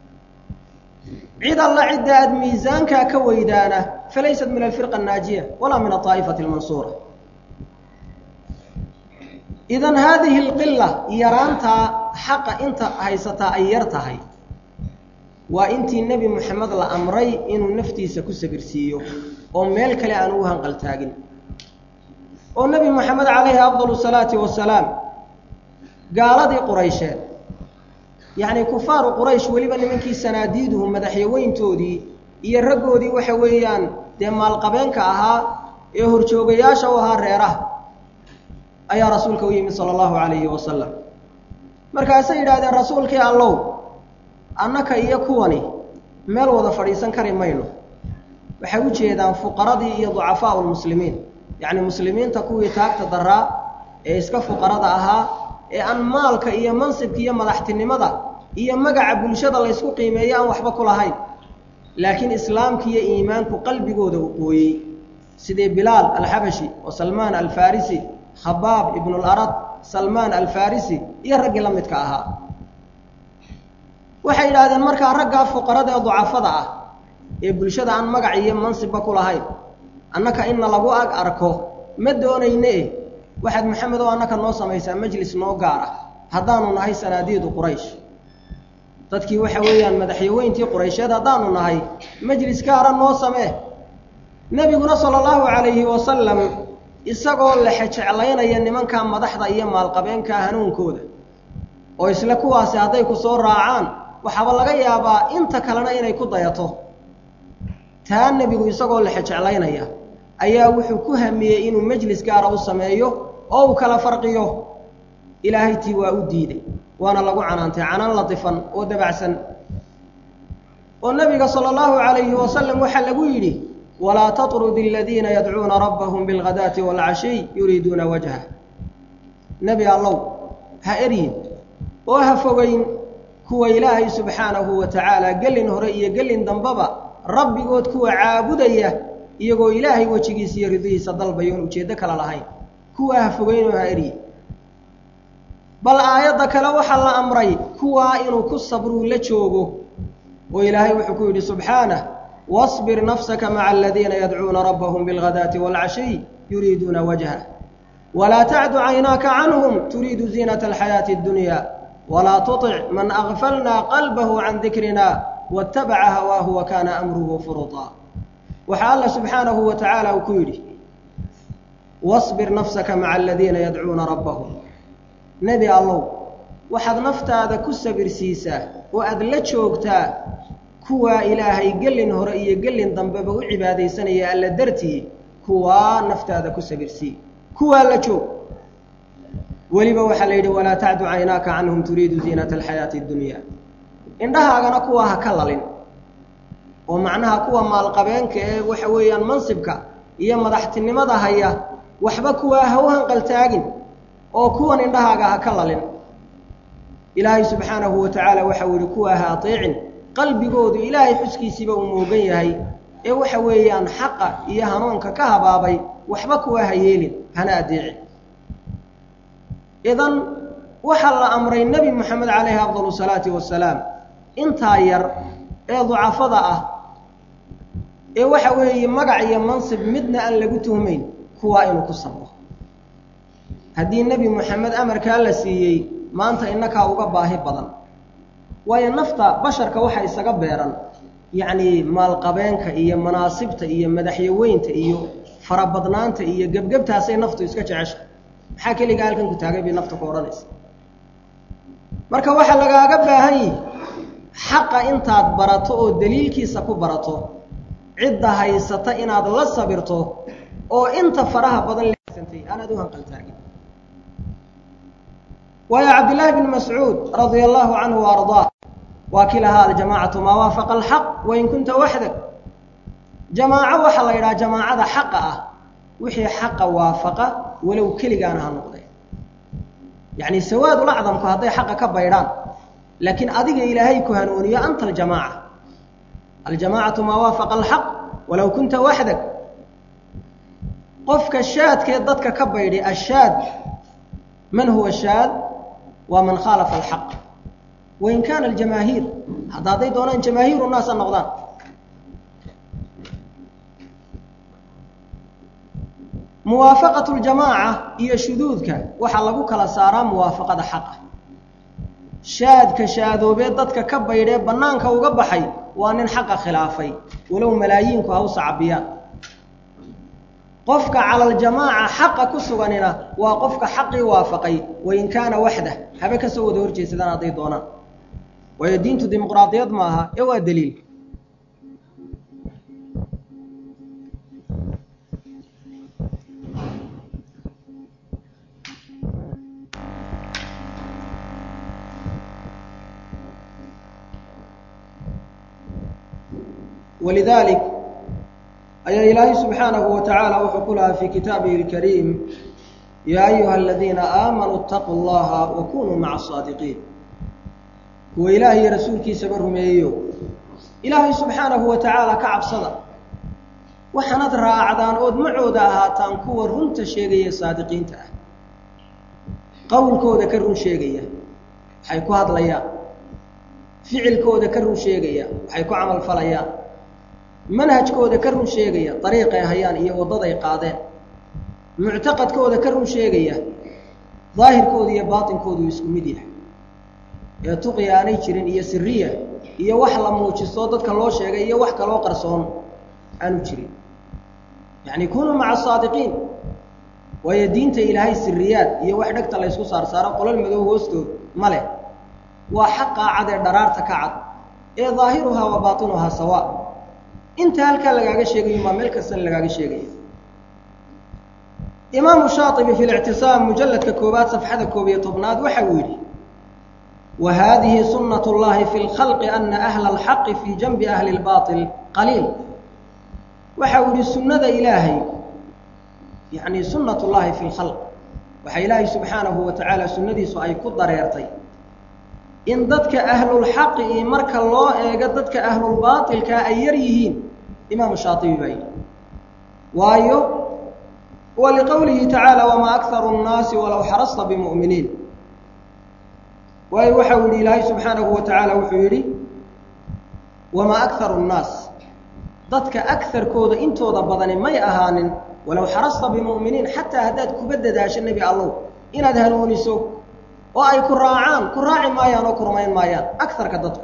cid alla cidda aada miisaankaa ka weydaana falaysat min alfirqa annaajiya walaa min aaa'ifati almansuura idan haadihi alqila yaraantaa xaqa inta haysataa ay yar tahay waa intii nebi moxamed la amray inuu naftiisa ku sabirsiiyo oo meel kale aan ugu hanqaltaagin oo nebi moxamed calayhi afdal salaati wasalaam gaaladii quraysheed yacni kufaaru quraysh weliba nimankii sanaadiiduhu madaxyaweyntoodii iyo raggoodii waxa weeyaan dee maalqabeenka ahaa ee horjoogayaasha u ahaa reeraha ayaa rasuulka u yimid sala allahu calayhi wasalam markaasay yidhahdeen rasuulkii allow annaka iyo kuwani meel wada fadhiisan kari mayno waxay u jeedaan fuqaradii iyo ducafaau lmuslimiin yacni muslimiinta kuwii taagta daraa ee iska fuqarada ahaa ee aan maalka iyo mansibka iyo madaxtinimada iyo magaca bulshada laysku qiimeeyo aan waxba ku lahayn laakiin islaamka iyo iimaanku qalbigooda u qooyey sidii bilaal alxabashi oo salmaan alfarisi khabaab ibnularad salmaan alfarisi iyo raggii la midka ahaa waxay yidhaahdeen markaa raggaa fuqarada ee ducafada ah ee bulshada aan magac iyo mansibba ku lahayn annaka inna lagu ag arko ma doonayne eh waxaad maxamed oo annaka noo samaysaa majlis noo gaar ah haddaanu nahay sanaadiidu quraysh dadkii waxa weeyaan madaxyaweyntii quraysheed haddaanu nahay majlis gaara noo samee nebiguna sala allahu calayhi wasalam isagoo lexe jeclaynaya nimankaa madaxda iyo maalqabeenkaa hanuunkooda oo isle kuwaasi hadday ku soo raacaan waxaaba laga yaabaa inta kalena inay ku dayato taa nebigu isagoo lexe jeclaynaya ayaa wuxuu ku hamiyey inuu majlis gaara u sameeyo oo uu kala farqiyo ilaahay tii waa u diiday waana lagu canaantay canaan latifan oo dabacsan oo nebiga sala allahu calayhi wasalam waxaa lagu yidhi walaa tatrud aladiina yadcuuna rabbahum bilghadaati waalcashiy yuriiduuna wajhah nebi allow ha eryin oo ha fogeyn kuwa ilaahay subxaanahu wa tacaala gelin hore iyo gelin dambaba rabbigood kuwa caabudaya iyagoo ilaahay wejigiisa iyo ridihiisa dalbaya oon ujeeddo kale lahayn kuwaa ha fogeynoo ha eryi bal aayadda kale waxaa la amray kuwaa inuu ku sabruu la joogo oo ilaahay wuxuu ku yidhi subxaanah wasbir nafsaka maca aladiina yadcuuna rabbahum bilghadaati waalcashiy yuriiduuna wajhah walaa tacdu caynaaka canhum turiidu ziinata alxayaati addunya walaa tutic man agfalnaa qalbahu can dikrina waatabaca hawaahu wa kaana amruhu furutaa waxaa alla subxaanahu wa tacaala uu ku yidhi wasbir nafsaka maca aladiina yadcuuna rabbahum nebi allow waxaad naftaada ku sabirsiisaa oo aada la joogtaa kuwaa ilaahay gelin hore iyo gelin dambeba u cibaadaysanaya alla dartii kuwaa naftaada ku sabirsii kuwaa la joog weliba waxaa la yidhi walaa tacdu caynaaka canhum turiidu ziinata alxayaati addunya indhahaagana kuwaa ha ka lalin oo macnaha kuwa maalqabeenka ee waxa weeyaan mansibka iyo madaxtinimada haya waxba kuwaa ha u hanqaltaagin oo kuwan indhahaaga ha ka lalin ilaahay subxaanahu wa tacaala waxau yihi kuwaa ha ateecin qalbigoodu ilaahay xuskiisiiba uu moogan yahay ee waxa weeyaan xaqa iyo hanuunka ka habaabay waxba kuwaa ha yeelin hana adeecin idan waxaa la amray nebi moxamed calayhi afdalu salaati wasalaam intaa yar ee ducafada ah ee waxa weeye magac iyo mansib midna aan lagu tuhmayn kuwaa inuu ku sabro haddii nebi moxamed amarkaa la siiyey maanta innakaa uga baahi badan waayo nafta basharka waxa isaga beeran yacnii maalqabeenka iyo manaasibta iyo madaxyaweynta iyo farabadnaanta iyo gebgebtaasay naftu iska jecesha maxaa keligaa halkan ku taagay bay nafta ku odhanaysa marka waxaa lagaaga baahan yihi xaqa intaad barato oo daliilkiisa ku barato cidda haysata inaad la sabirto oo inta faraha badan leegsantay aanaad u hanqaltaagin waayo cabdillaahi bn mascuud radia allahu canhu wa ardaa waa kii lahaa aljamaacatu maa waafaqa alxaq wain kunta waxdak jamaaco waxaa la yidhaha jamaacada xaqa ah wixii xaqa waafaqa walow keligaana ha noqday yacni sawaadul acdamku hadday xaqa ka baydhaan laakiin adiga ilaahay ku hanuuniyo anta aljamaaca aljamaacatu maa waafaqa alxaq walow kunta waxdak qofka shaadkee dadka ka baydhay ashaad man huwa shaad waa man khaalafa alxaq wain kaana aljamaahiir hadda hadday doonaan jamaahiiru naasa noqdaan muwaafaqatu ljamaaca iyo shuduudka waxaa lagu kala saaraa muwaafaqada xaqa shaadka shaadoobee dadka ka baydhee bannaanka uga baxay waa nin xaqa khilaafay walow malaayiinku ha u sacabiyaan qofka cala aljamaaca xaqa ku suganina waa qofka xaqii waafaqay wain kaana waxdah habe ka soo wada horjeesadaan hadday doonaan waayo diintu dimuqraadiyad ma aha ee waa daliil ولذلك أي إلهي سبحانه وتعالى وحكلها في كتابه الكريم يا أيها الذين آمنوا اتقوا الله وكونوا مع الصادقين هو إلهي رسولك سبرهم أيو إلهي سبحانه وتعالى كعب صدى وحنad raacdaan ood macooda ahaataan kuwa runta sheegaya saadiqiinta ah qowlkooda ka run sheegaya waxay ku hadlayaan ficilkooda ka run sheegaya waxay ku camal falayaan manhajkooda ka run sheegaya dariiqay hayaan iyo waddaday qaadeen muctaqadkooda ka run sheegaya daahirkooda iyo baatinkoodu isku mid yahay ee tuqi aanay jirin iyo siriya iyo wax la muujisto dadka loo sheegay iyo wax kaloo qarsoon aanu jirin yacni kunuu maca asaadiqiin waayo diinta ilaahay siriyaad iyo wax dhegta laysku saarsaaro qolol madow hoostood ma leh waa xaqaa cad ee dharaarta ka cad ee daahiruhaa wa baatinuhaa sawaa inta halkaa lagaaga sheegayo maa meel kastana lagaaga sheegaya imaamu shaatibi fi lictisaam mujalladka koowaad safxada koob iyo tobnaad waxa uu yidhi wa haadihi sunnat اllahi fi اlkhalqi ana ahla alxaqi fii janbi ahli اlbaطil qaliil waxa uu yihi sunnada ilaahay yacni sunnat اllahi fi اlkhalq waxa ilaahay subxaanahu wa tacaala sunnadiisu ay ku dareertay in dadka ahlulxaqi iyo marka loo eego dadka ahlulbaatilkaa ay yar yihiin imaamu shaatibi baa yidhi waayo wa liqowlihi tacaala wamaa akharu nnaasi walow xarasta bimu'miniin waayo waxa uu yidhi ilaahay subxaanahu wa tacaala wuxuu yidhi wamaa akharu nnaas dadka akarkooda intooda badani may ahaanin walow xarasta bimu'miniin xataa haddaad kuba dadaasho nebi allow inaad hanuuniso oo ay ku raacaan ku raaci maayaan oo ku rumayn maayaan akarka dadku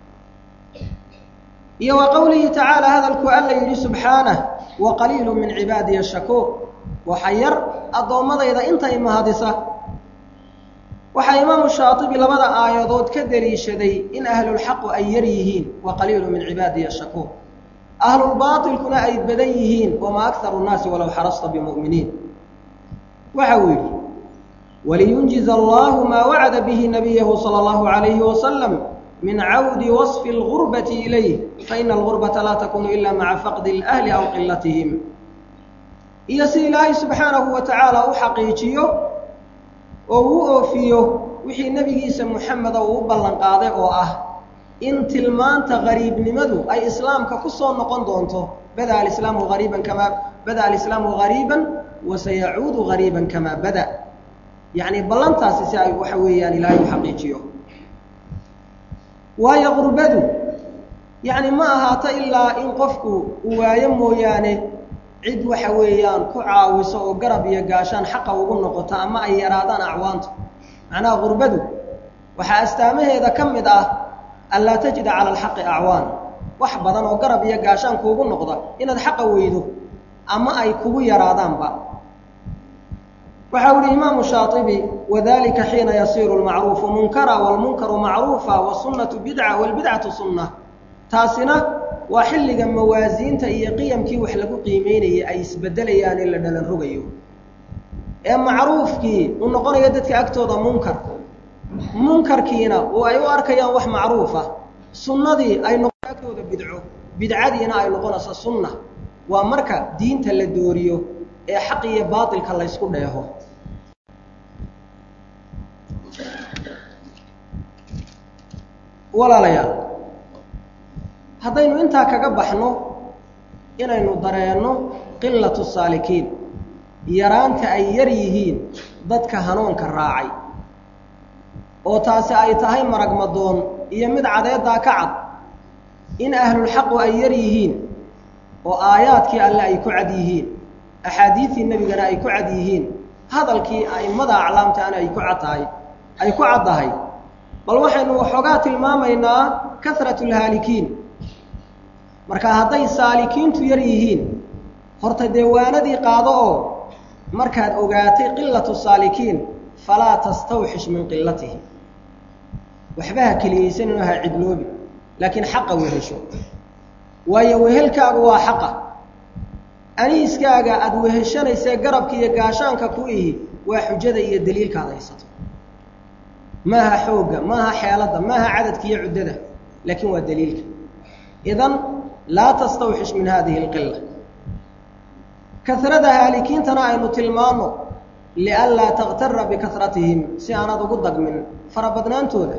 iyo wa qowlihi tacaala hadalku alla yidhi subxaanah wa qaliilu min cibaadiya shakuur waxa yar addoommadayda intay mahadisa waxaa imaamu shaatibi labada aayadood ka deliishaday in ahlulxaqu ay yar yihiin wa qaliilu min cibaadiya shakuur ahlulbaatilkuna ay badan yihiin wamaa akharu nnaasi walow xarasta bimu'miniin waxa uu yidhi waliyunjiza allahu maa wacada bihi nabiyahu sala allahu calayhi wasalam min cawdi wasfi algurbati ilayh faina algurbata laa takunu ila maca faqdi alahli aw qilatihim iyo si ilaahay subxaanahu wa tacaala u xaqiijiyo oo uu oofiyo wixii nebigiisa muxameda uu u ballan qaaday oo ah in tilmaanta gariibnimadu ay islaamka ku soo noqon doonto bada alislaamu ariiban kamaa bada alislaamu gariiban wa sayacuudu gariiban kamaa bada yacni ballantaasi si ay waxa weeyaan ilaahay u xaqiijiyo waayo qurbadu yacni ma ahaato ilaa in qofku uu waayo mooyaane cid waxa weeyaan ku caawiso oo garab iyo gaashaan xaqa ugu noqoto ama ay yaraadaan acwaantu macnaha qurbadu waxaa astaamaheeda ka mid ah anlaa tajida cala alxaqi acwaan wax badan oo garab iyo gaashaan kuugu noqda inaad xaqa weydo ama ay kugu yaraadaanba waxa u ihi imaamu shaaibi wadalika xiina yasiiru lmacruufu munkara wlmunkaru macruufa wasunnatu bidca walbidcatu sunna taasina waa xilliga mawaasiinta iyo qiyamkii wax lagu qiimeynayay ay isbedelayaan in la dhalan rogayo ee macruufkii uu noqonayo dadka agtooda munkar munkarkiina oo ay u arkayaan wax macruufa sunnadii ay noqon agtooda bidco bidcadiina ay noqonayso sunna waa marka diinta la dooriyo ee xaq iyo baatilka laysku dheeho walaalayaal haddaynu intaa kaga baxno inaynu dareenno qilatu saalikiin yaraanta ay yar yihiin dadka hanuunka raacay oo taasi ay tahay maragmadoon iyo mid cadeeddaa ka cad in ahlulxaqu ay yar yihiin oo aayaadkii alle ay ku cad yihiin axaadiidtii nebigana ay ku cad yihiin hadalkii a'immada aclaamtaana ay ku cad tahay ay ku caddahay bal waxaynu waxoogaa tilmaamaynaa kasratu lhaalikiin marka hadday saalikiintu yar yihiin horta deewaanadii qaado oo markaad ogaatay qilatu saalikiin falaa tastawxish min qilatihim waxba ha keliyaysaninoo ha cidloobi laakiin xaqa wehesho waayo wehelkaagu waa xaqa aniiskaaga aada weheshanaysee garabka iyo gaashaanka ku ihi waa xujada iyo daliilka ad haysato maaha xoogga maaha xeeladda maaha cadadka iyo cuddada laakiin waa daliilka idan laa tastawxish min hadihi alqila kasrada haalikiintana aynu tilmaano lianlaa takhtara bikasratihim si aanad ugu dagmin farabadnaantooda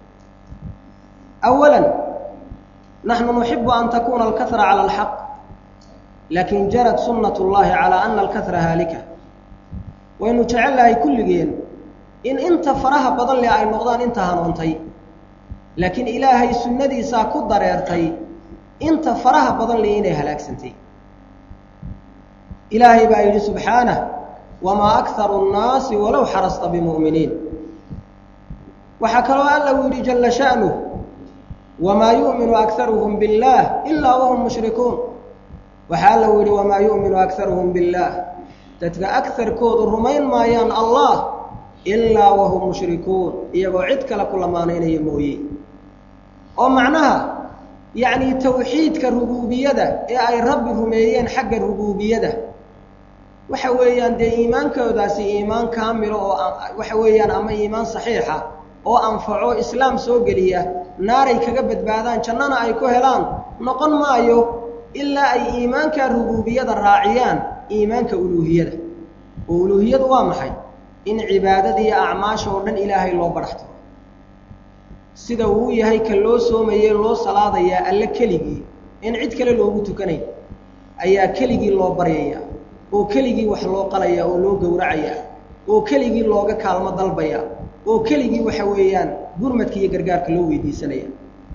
awalan naxnu nuxibu an takuuna alkahra cala alxaq laakin jarad sunnat اllahi calaa ana alkahra haalika waynu jecellahay kulligeen in inta faraha badan leh ay noqdaan inta hanuuntay laakiin ilaahay sunnadiisaa ku dareertay inta faraha badan leh inay halaagsantay ilaahay baa yidhi subxaanah wamaa akharu nnaasi walow xarasta bimu'miniin waxaa kaloo alla uu yidhi jalla sha'nuh wamaa yu'minu akharuhum biاllaah ilaa wahum mushrikuun waxaa alla uu yidhi wamaa yu'minu akharuhum biاllaah dadka akarkoodu rumayn maayaan allah ilaa wahum mushrikuun iyagoo cid kale ku lamaanaynaya mooye oo macnaha yacnii tawxiidka rubuubiyada ee ay rabbi rumeeyeen xagga rubuubiyada waxa weeyaan dee iimaankoodaasi iimaan kaamilo oo waxa weeyaan ama iimaan saxiixa oo anfaco islaam soo geliya naaray kaga badbaadaan jannana ay ku helaan noqon maayo ilaa ay iimaanka rubuubiyada raaciyaan iimaanka uluuhiyada oo uluuhiyadu waa maxay in cibaadada iyo acmaasha oo dhan ilaahay loo badhaxtiro sida uu yahay ka loo soomaye loo salaadayaa alle keligii in cid kale loogu tukanayn ayaa keligii loo baryayaa oo keligii wax loo qalayaa oo loo gowracayaa oo keligii looga kaalmo dalbayaa oo keligii waxa weeyaan gurmadka iyo gargaarka loo weydiisanaya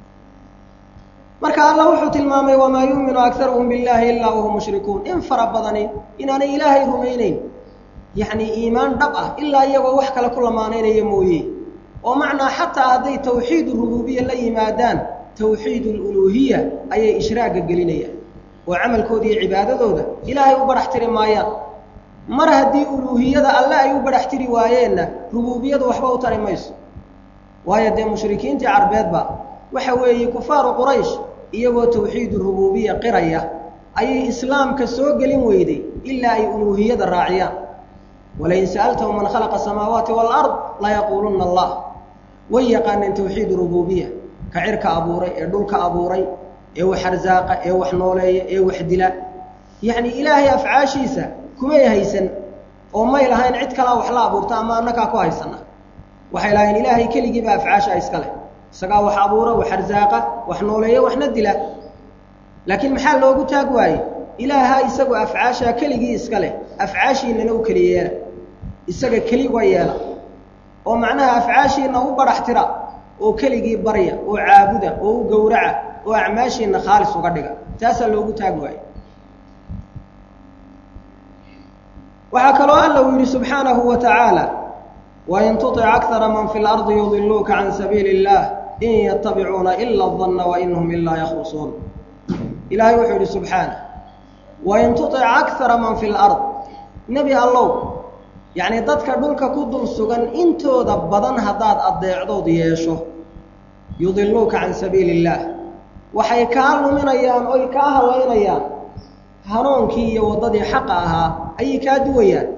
marka allah wuxuu tilmaamay wamaa yuuminu akaruhum billaahi ilaa wahum mushrikuun in fara badani inaanay ilaahay rumaynayn yacnii iimaan dhab ah ilaa iyagoo wax kale ku lamaanaynaya mooye oo macnaa xataa hadday tawxiid rubuubiya la yimaadaan tawxiid aluluuhiya ayay ishraaga gelinayaan oo camalkooda iyo cibaadadooda ilaahay u badhax tiri maayaan mar haddii uluuhiyada alle ay u badhax tiri waayeenna rubuubiyadu waxba u tari mayso waayo dee mushrikiintii carbeedba waxa weeye kufaaru quraysh iyagoo tawxiidu rubuubiya qiraya ayay islaamka soo gelin weyday ilaa ay uluuhiyada raaciyaan walain sa'altahum man khalaqa asamaawaati waalard layaquulunna allah way yaqaaneen tawxiid rubuubiya ka cirka abuuray ee dhulka abuuray ee wax arsaaqa ee wax nooleeya ee wax dila yacnii ilaahay afcaashiisa kumay haysan oo may lahayn cid kalaa wax la abuurta ama annagaa ku haysana waxay lahayn ilaahay keligiiba afcaasha iska leh isagaa wax abuura wax arsaaqa wax nooleeya waxna dila laakiin maxaa loogu taag waaye ilaaha isagu afcaashaa keligii iska leh afcaashiinana u keli yeela isaga keliga yeela oo macnaha afcaashiinna u badhax tira oo keligii barya oo caabuda oo u gowraca oo acmaashiinna khaalis uga dhiga taasaa loogu taag waaye waxaa kaloo alla uu yidhi subxaanahu wa tacaala wain tuطic akara man fi lardi yudiluuka can sabiili اllah in yatabicuuna ila danna wain hum ilaa yakhrusuun ilaahay wuxuu yidhi subxaana wain tuطic akara man fi lard nebi allow yacnii dadka dhulka ku dul sugan intooda badan haddaad addeecdood yeesho yudiluuka can sabiili اllaah waxay kaa luminayaan oy kaa hallaynayaan hanuunkii iyo waddadii xaqa ahaa ayay kaa duwayaan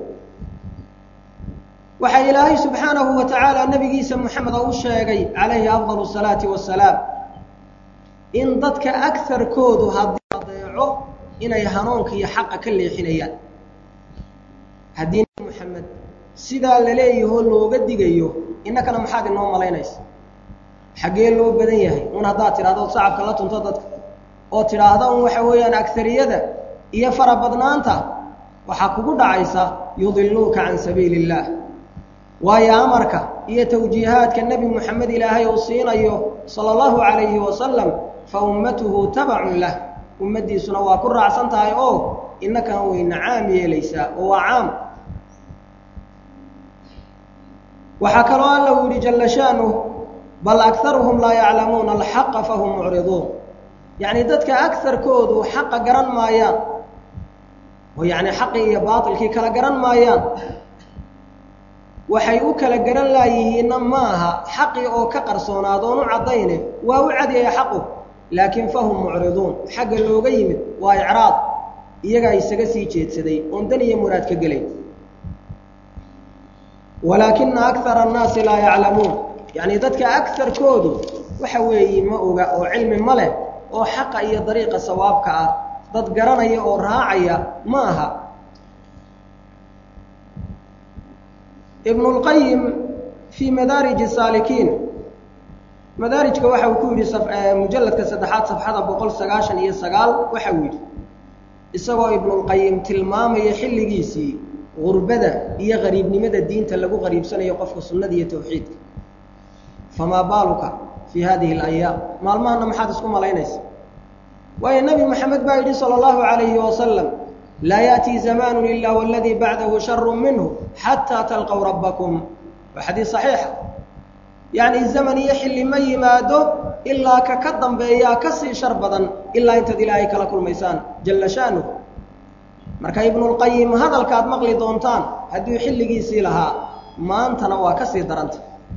waxaa ilaahay subxaanahu wa tacaala nebigiisa moxameda u sheegay calayhi afdal salaati wasalaam in dadka agarkoodu haddii adeeco inay hanuunka iyo xaqa ka leexinayaan haddii nebi moxamed sidaa la leeyahoo looga digayo innakana maxaad inoo malaynaysa xaggee loo badan yahay un haddaad tidhahdo od sacabka la tunto dadka oo tidhaahda un waxa weeyaan agariyada iyo farabadnaanta waxaa kugu dhacaysa yudiluuka can sabiili illaah waayo amarka iyo tawjiihaadka nebi moxamed ilaahay uu siinayo sala allahu calayhi wasalam fa ummatuhu tabacun lah ummaddiisuna waa ku raacsan tahay oo innakan wayna caam yeelaysaa oo waa caam waxaa kaloo alla uu yihi jalla shaanuh bal akaruhum laa yaclamuuna alxaqa fahum mucriduun yacni dadka agarkoodu xaqa garan maayaan oo yacni xaqii iyo baatilkii kala garan maayaan waxay u kala garan laayihiinna ma aha xaqii oo ka qarsoonaad oon u caddayne waa u cadiyaya xaqu laakiin fahum mucriduun xagga looga yimid waa icraad iyagaa isaga sii jeedsaday oon dan iyo muraad ka gelay walaakina akara annaasi laa yaclamuun yacni dadka agarkoodu waxa weeye ma oga oo cilmi ma leh oo xaqa iyo dariiqa sawaabka ah dad garanaya oo raacaya ma aha ibnu lqayim fii madaariji saalikiin madaarijka waxa uu ku yidhi mujalladka saddexaad safxada boqol sagaashan iyo sagaal waxa uu yidhi isagoo ibnulqayim tilmaamaya xilligiisii gurbada iyo qariibnimada diinta lagu qariibsanayo qofka sunnada iyo tawxiidka famaa baaluka fii hadihi alayaam maalmahana maxaad isku malaynaysa waayo nebi moxamed baa yidhi sala allahu calayhi wasalam laa ya'tii zamaanu ila waladii bacdahu sharu minhu xataa talqow rabbakum waa xadiis saxiixa yacni zaman iyo xilli ma yimaado ilaa ka ka dambeeyaa ka sii shar badan ilaa intaad ilaahay kala kulmaysaan jalla shaanuh marka ibnulqayim hadalkaad maqli doontaan hadduu xilligiisii lahaa maantana waa ka sii daranta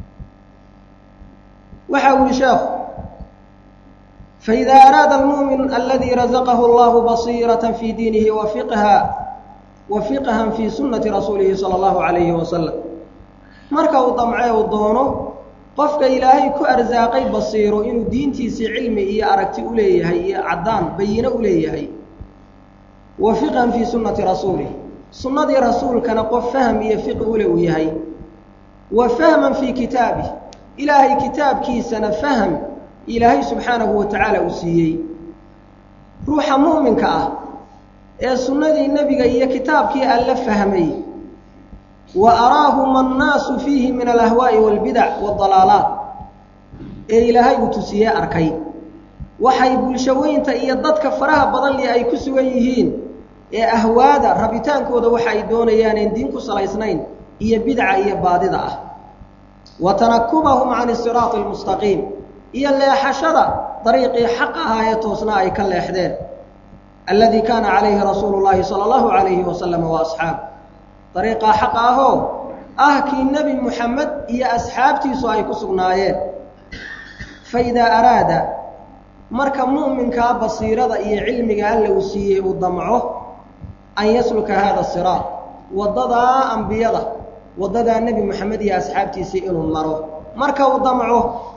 waxa uu yihi sheekhu faإida araada almu'min aladii razaqahu allahu basiiraة fii diinihi wafiqha wa fiqhan fii sunnati rasuulihi salى اllahu عalayhi wasalam marka uu damcee uu doono qofka ilaahay ku arsaaqay basiiro inuu diintiisii cilmi iyo aragti u leeyahay iyo caddaan bayino u leeyahay wa fiqhan fii sunnati rasuulih sunnadii rasuulkana qof fahm iyo fiqi ule uu yahay wa fahman fii kitaabih ilaahay kitaabkiisana fahm ilaahay subxaanahu wa tacaala uu siiyey ruuxa mu'minka ah ee sunnadii nebiga iyo kitaabkii alla fahmay wa araahuma annaasu fiihi min alahwaa'i waalbidac waaldalaalaat ee ilaahay uu tusiyey arkay waxay bulshaweynta iyo dadka faraha badan li ay ku sugan yihiin ee ahwaada rabitaankooda waxa ay doonayaaneen diin ku salaysnayn iyo bidca iyo baadida ah wa tanakubahum can isiraati almustaqiim iyo leexashada dariiqii xaq ahaa ee toosna ay ka leexdeen alladii kaana calayhi rasuulu llaahi sala allahu calayhi wasalama wa asxaabu dariiqaa xaqa ahoo ah kii nebi muxamed iyo asxaabtiisu ay ku sugnaayeen fa idaa araada marka mu'minkaa basiirada iyo cilmiga alla uu siiyey uu damco an yasluka haada siraat waddadaa ambiyada waddadaa nebi moxamed iyo asxaabtiisii inuu maro marka uu damco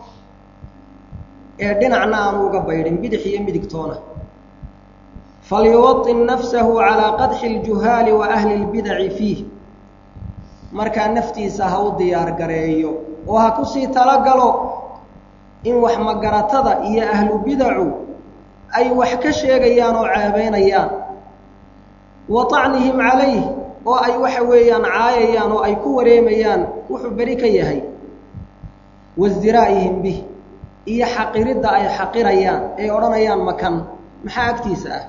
ee dhinacna aanu uga baydhin bidix iyo midigtoona falyuwaطin nafsahu calaa qadxi اljuhaali wa ahli اlbidaci fiih markaa naftiisa ha u diyaar gareeyo oo ha kusii talagalo in wax magaratada iyo ahlu bidacu ay wax ka sheegayaan oo ceebaynayaan wa طacnihim calayh oo ay waxa weeyaan caayayaan oo ay ku wareemayaan wuxuu beri ka yahay wasdiraa'ihim bih iyo xaqiridda ay xaqirayaan ay odhanayaan makan maxaa agtiisa ah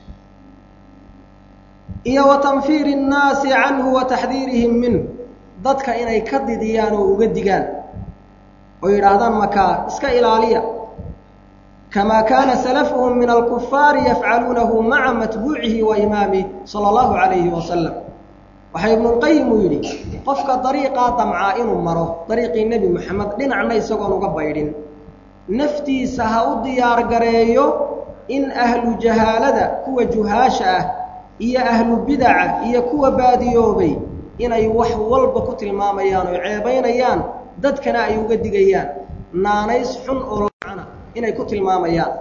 iyo wa tanfiiri الnaasi canhu wa taxdiirihim minhu dadka inay ka didiyaan oo uga digaan oo yidhaahdaan makaa iska ilaaliya kamaa kaana salafuhum min alkufaari yafcaluunahu maca matbuucihi wa imaamih sala allahu calayhi wasalam waxaa ibnulqayim uu yidhi qofka dariiqaa damcaa inuu maro dariiqii nebi moxamed dhinacna isagoon uga baydhin naftiisa ha u diyaar gareeyo in ahlu jahaalada kuwa juhaasha ah iyo ahlu bidaca iyo kuwa baadiyoobay inay wax walba ku tilmaamayaan oo ceebaynayaan dadkana ay uga digayaan naanays xun oo lacana inay ku tilmaamayaan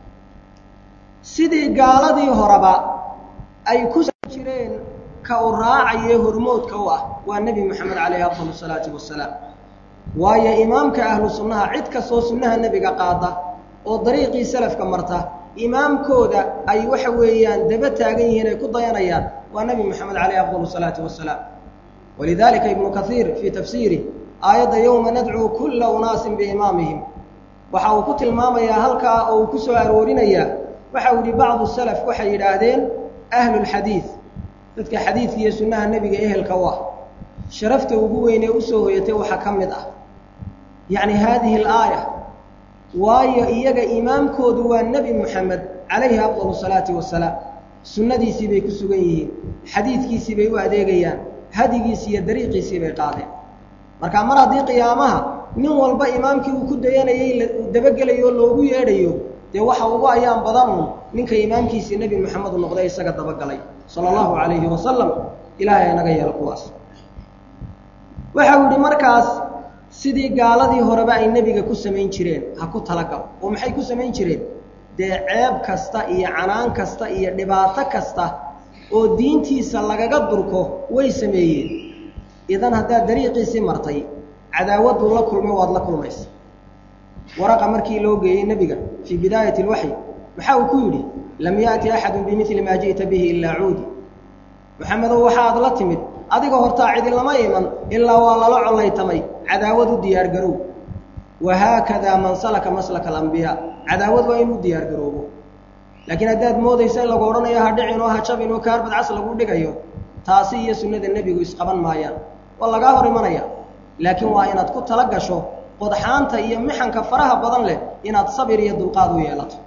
sidii gaaladii horeba ay ku jireen ka u raacaye hormoodka u ah waa nebi moxamed calayhi afdal salaatu wasalaam waayo imaamka ahlu sunnaha cid kastoo sunnaha nebiga qaada oo dariiqii salafka marta imaamkooda ay waxa weeyaan daba taagan yihiin ay ku dayanayaan waa nebi moxamed caleyh afdal salaatu wasalaam walidalika ibnu kaiir fii tafsiirih aayadda yowma nadcuu kulla unaasin biimaamihim waxa uu ku tilmaamayaa halkaa oo uu ku soo aroorinayaa waxa uu yihi bacdu salaf waxay yidhaahdeen ahlulxadiid dadka xadiidka iyo sunnaha nebiga ehelka u ah sharafta ugu weynee usoo hoyatay waxaa ka mid ah yacni haadihi alaaya waayo iyaga imaamkoodu waa nebi moxamed calayhi afdal salaati wasalaam sunnadiisii bay ku sugan yihiin xadiidkiisii bay u adeegayaan hadigiisii iyo dariiqiisii bay qaadeen marka mar haddii qiyaamaha nin walba imaamkii uu ku dayanayay uu dabagelayo oo loogu yeedhayo dee waxa ugu ayaan badanun ninka imaamkiisii nebi moxamed u noqday isaga dabagalay sala allahu calayhi wasalam ilaahay inaga yeelo kuwaas waxa uu yihi markaas sidii gaaladii horeba ay nebiga ku samayn jireen ha ku talagalo oo maxay ku samayn jireen dee ceeb kasta iyo canaan kasta iyo dhibaato kasta oo diintiisa lagaga durko way sameeyeen idan haddaad dariiqiisii martay cadaawadduu la kulmay waad la kulmaysa waraqa markii loo geeyey nebiga fii bidaayati alwaxyi waxa uu ku yidhi lam yaأti axadu bimili maa ji'ta bihi ilaa cuudi moxamedow waxaad la timid adiga hortaa cidinlama iman ilaa waa lala collaytamay cadaawad u diyaar garow wahaakadaa man salaka maslaka alambiyaa cadaawad waa inuu diyaar garoobo laakiin haddaad moodaysa in lagu odhanayo ha dhicin oo ha jabin oo kaarbad cas lagu dhigayo taasi iyo sunnada nebigu isqaban maayaan waa lagaa hor imanaya laakiin waa inaad ku tala gasho qodxaanta iyo mixanka faraha badan leh inaad sabir iyo dulqaad u yeelato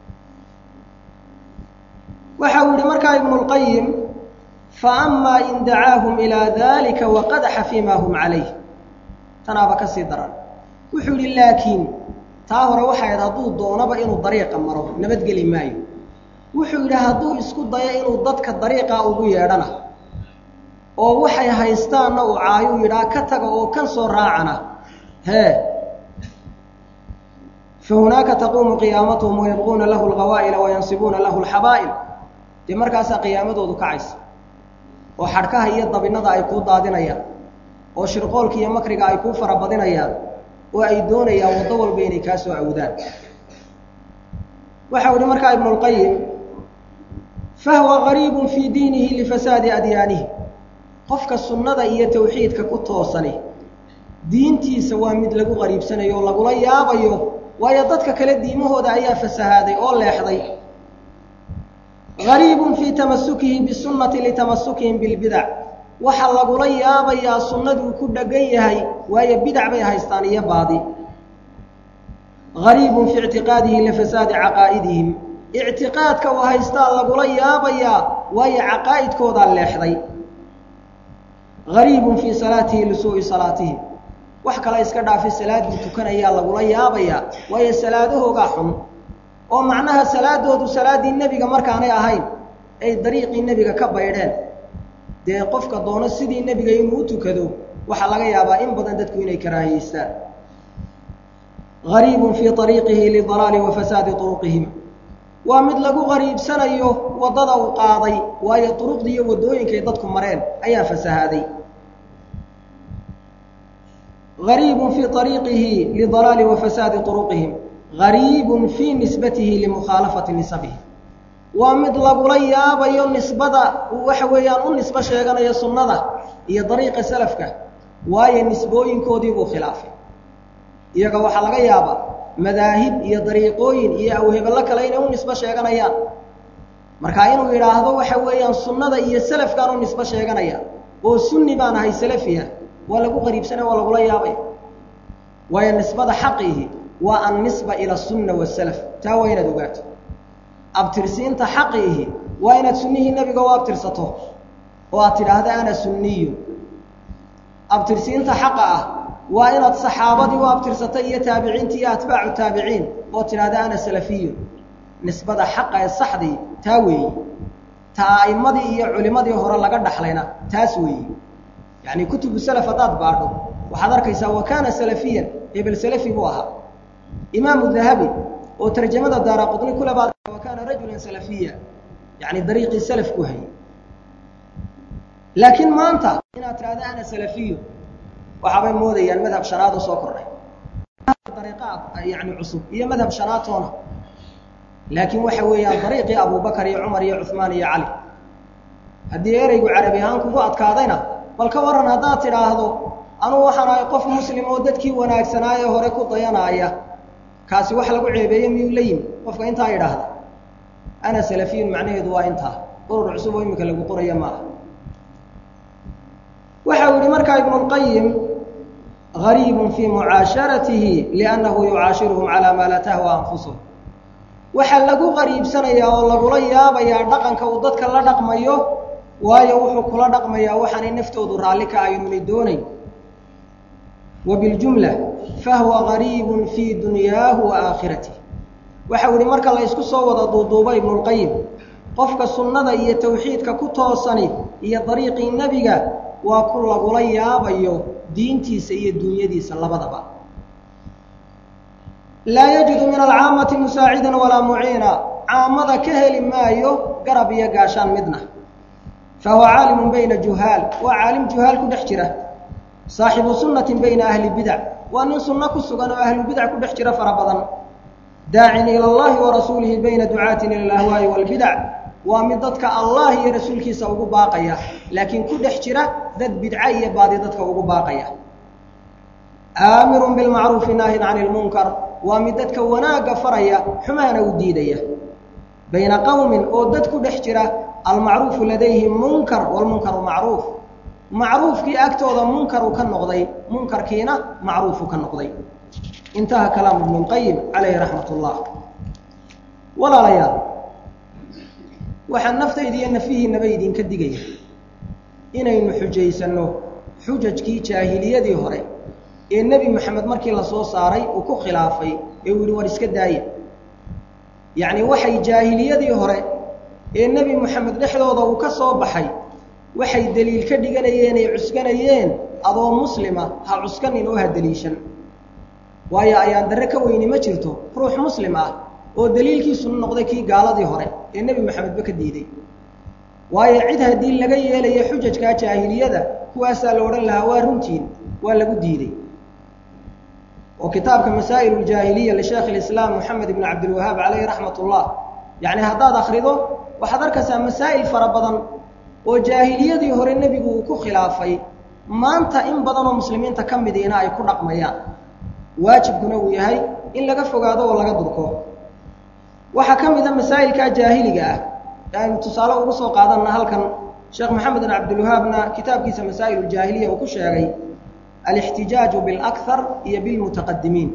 waxa uu yihi markaa ibnulqayim faama in dacaahum ilaa dalika waqadaxa fii ma hum calayh tanaaba ka sii daran wuxuu yidhi laakiin taa hore waxay ahayd hadduu doonaba inuu dariiqa maro nabadgeli maayo wuxuu yidhi hadduu isku dayo inuu dadka dariiqaa ugu yeedhana oo waxay haystaanna uu caayuu yidhaa ka taga oo kan soo raacana hee fa hunaaka taquumu qiyaamatuhum wayabquuna lahu alqawaa'ila wayansibuuna lahu alxabaa'il dee markaasaa qiyaamadoodu kacaysa oo xadhkaha iyo dabinnada ay kuu daadinayaan oo shirqoolka iyo makriga ay kuu farabadinayaan oo ay doonayaan waddo walba inay kaa soo awdaan waxa u ihi markaa ibnulqayim fahuwa gariibun fii diinihi lifasaadi adyaanihi qofka sunnada iyo tawxiidka ku toosani diintiisa waa mid lagu qariibsanayo oo lagula yaabayo waayo dadka kale diimahooda ayaa fasahaaday oo leexday gariibun fii tamasukihi bisunnati litamasukihim bilbidac waxaa lagula yaabayaa sunnaduu ku dheggan yahay waayo bidac bay haystaan iyo baadi gariibun fii ictiqaadihi lifasaadi caqaa'idihim ictiqaadka uu haystaa lagula yaabayaa waayo caqaa'idkoodaa leexday gariibun fii salaatihi lisuu'i salaatihim wax kale iska dhaafi salaadduu tukanayaa lagula yaabayaa waayo salaadahoogaa xun oo macnaha salaadoodu salaaddii nebiga markaanay ahayn ay dariiqii nebiga ka baydheen dee qofka doono sidii nebiga inuu u tukado waxaa laga yaabaa in badan dadku inay karaahiyeystaan gariibun fii ariiqihi lidalaali wa fasaadi turuqihim waa mid lagu qariibsanayo waddada uu qaaday waayo duruqdii iyo waddooyinkay dadku mareen ayaa fasahaaday gariibun fii ariiqihi lidalaali wa fasaadi turuqihim gariibun fii nisbatihi limukhaalafati nisabihi waa mid lagula yaabayo nisbada uu waxa weeyaan u nisbo sheeganayo sunnada iyo dariiqa salafka waayo nisbooyinkoodii buu khilaafay iyaga waxaa laga yaabaa madaahib iyo dariiqooyin iyo awhebello kale inay u nisbo sheeganayaan marka inuu yidhaahdo waxa weeyaan sunnada iyo salafkaan u nisbo sheeganaya oo sunni baan ahay salafiya waa lagu qariibsanaya waa lagula yaabaya waayo nisbada xaqiihi waa annisba ila sunna wasalaf taa waa inaad ogaato abtirsiinta xaqiihi waa inaad sunnihii nebiga u abtirsato oo aad tidhaahda ana sunniyu abtirsiinta xaqa ah waa inaad saxaabadii u abtirsato iyo taabiciintii iyo atbaacu taabiciin oo tidhaahda ana salafiyu nisbada xaqa ee saxdii taa weeyi ta a'immadii iyo culimmadii hore laga dhaxlayna taas weeyi yacni kutubu salaf haddaad baadho waxaad arkaysaa wa kaana salafiyan hebel salafi buu ahaa imaamu dahabi oo tarjamada daara qudni kule baad wa kaana rajulan salafiya yacni dariiqii salaf ku hayay laakiin maanta inaad tidhahda ana salafiyu waxaabay moodayaan madhab shanaad oo soo kordhay dariiqaad yani cusub iyo madhab shanaatoona laakiin waxa weeyaan dariiqii abubakar iyo cumar iyo cuhmaan iyo cali haddii ereygu carabi ahaan kugu adkaadayna bal ka warran haddaad tidhaahdo anugu waxaan ahay qof muslim oo dadkii wanaagsanaaye hore ku dayanaaya kaasi wax lagu ceebeeye miyuu la yimi qofka intaa yidhaahda ana salafiyun macnaheedu waa intaa urur cusub oo iminka lagu qoraya maaha waxa uu yihi markaa ibnulqayim gariibun fii mucaasharatihi liannahu yucaashiruhum calaa maa laa tahwa anfusuhum waxaa lagu qariibsanayaa oo lagula yaabayaa dhaqanka uu dadka la dhaqmayo waayo wuxuu kula dhaqmayaa waxaanay naftoodu raalli ka aynunay doonayn wa biljumla fahuwa gariibun fii dunyaahu wa aakhiratihi waxau yihi marka la ysku soo wada duuduuba ibnulqayim qofka sunnada iyo tawxiidka ku toosani iyo dariiqii nebiga waa ku lagula yaabayo diintiisa iyo dunyadiisa labadaba laa yajidu min alcaamati musaacidan walaa muciina caamada ka heli maayo garab iyo gaashaan midna fahuwa caalimun bayna juhaal waa caalim juhaal ku dhex jira saaxibu sunnatin bayna ahli bidac waa nin sunno ku sugan oo ahlu bidac ku dhex jira fara badan daacin ila allahi wa rasuulihi bayna ducaatin ila alahwaa'i walbidac waa mid dadka allah iyo rasuulkiisa ugu baaqaya laakiin ku dhex jira dad bidca iyo baadi dadka ugu baaqaya aamirun bilmacruufi naahin cani lmunkar waa mid dadka wanaagga faraya xumaana u diidaya bayna qowmin oo dad ku dhex jira almacruufu ladayhim munkar walmunkaru macruuf macruufkii agtooda munkaru ka noqday munkarkiina macruufu ka noqday intaha kalaamu ibnu lqayim calayhi raxmat ullah walaalayaal waxaan naftayda iyo nafihiinaba idinka digaya inaynu xujaysanno xujajkii jaahiliyadii hore ee nebi moxamed markii la soo saaray uu ku khilaafay ee uu yihi war iska daaya yacni waxay jaahiliyadii hore ee nebi moxamed dhexdooda uu ka soo baxay waxay deliil ka dhiganayeen ay cuskanayeen adoo muslima ha cuskanin oo ha deliishan waayo ayaan darre ka weyni ma jirto ruux muslim ah oo deliilkiisu noqday kii gaaladii hore ee nebi moxamedba ka diiday waayo cid haddii laga yeelaya xujajkaa jaahiliyada kuwaasaa la odhan lahaa waa runtiin waa lagu diiday oo kitaabka masaa'il uljaahiliya lisheekh ilislaam moxamed ibn cabdilwahaab calayhi raxmat ullah yacni haddaad akhrido waxaad arkaysaa masaa'il fara badan oo jaahiliyadii hore nebigu uu ku khilaafay maanta in badanoo muslimiinta ka midiina ay ku dhaqmayaan waajibkuna uu yahay in laga fogaado oo laga durko waxaa ka mida masaa'ilkaa jaahiliga ah ee aynu tusaale ugu soo qaadanna halkan sheekh maxamed bin cabdilwahaabna kitaabkiisa masaa'il uljaahiliya uu ku sheegay alixtijaaju bilakar iyo bilmutaqadimiin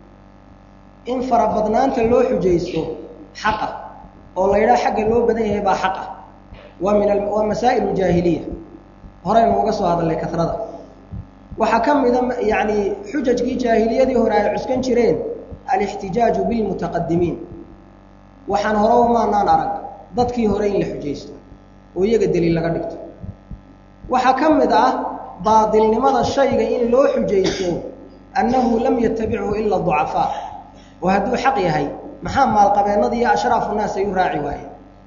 in farabadnaanta loo xujaysto xaqa oo la yidhaha xagga loo badan yahay baa xaqa waa min waa masaa'il uljaahiliya horeynu uga soo hadalnay karada waxaa ka mida yacni xujajkii jaahiliyadii hore ay cuskan jireen alixtijaaju bilmutaqadimiin waxaan hore umaanaan arag dadkii hore in la xujaysto oo iyaga deliil laga dhigto waxaa ka mid ah baadilnimada shayga in loo xujaysto annahu lam yatabichu ila ducafaa oo hadduu xaq yahay maxaa maalqabeennada iyo ashraafu naas ay u raaci waayeen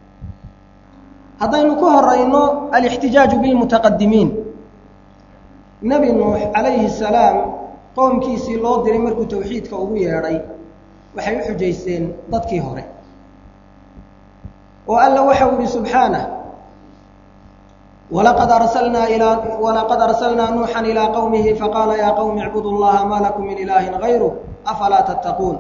haddaynu ku horayno alixtijaaju bilmutaqadimiin nebi nuux calayhi salaam qowmkiisii loo diray markuu tawxiidka ugu yeedhay waxay u xujaysteen dadkii hore oo alla waxau yihi subxaanah walaqad arsalnaa ilaa walaqad arsalnaa nuuxan ilaa qowmihi faqaala yaa qowmi icbudu llaha maa lakum min ilaahin gayruh afalaa tattaquun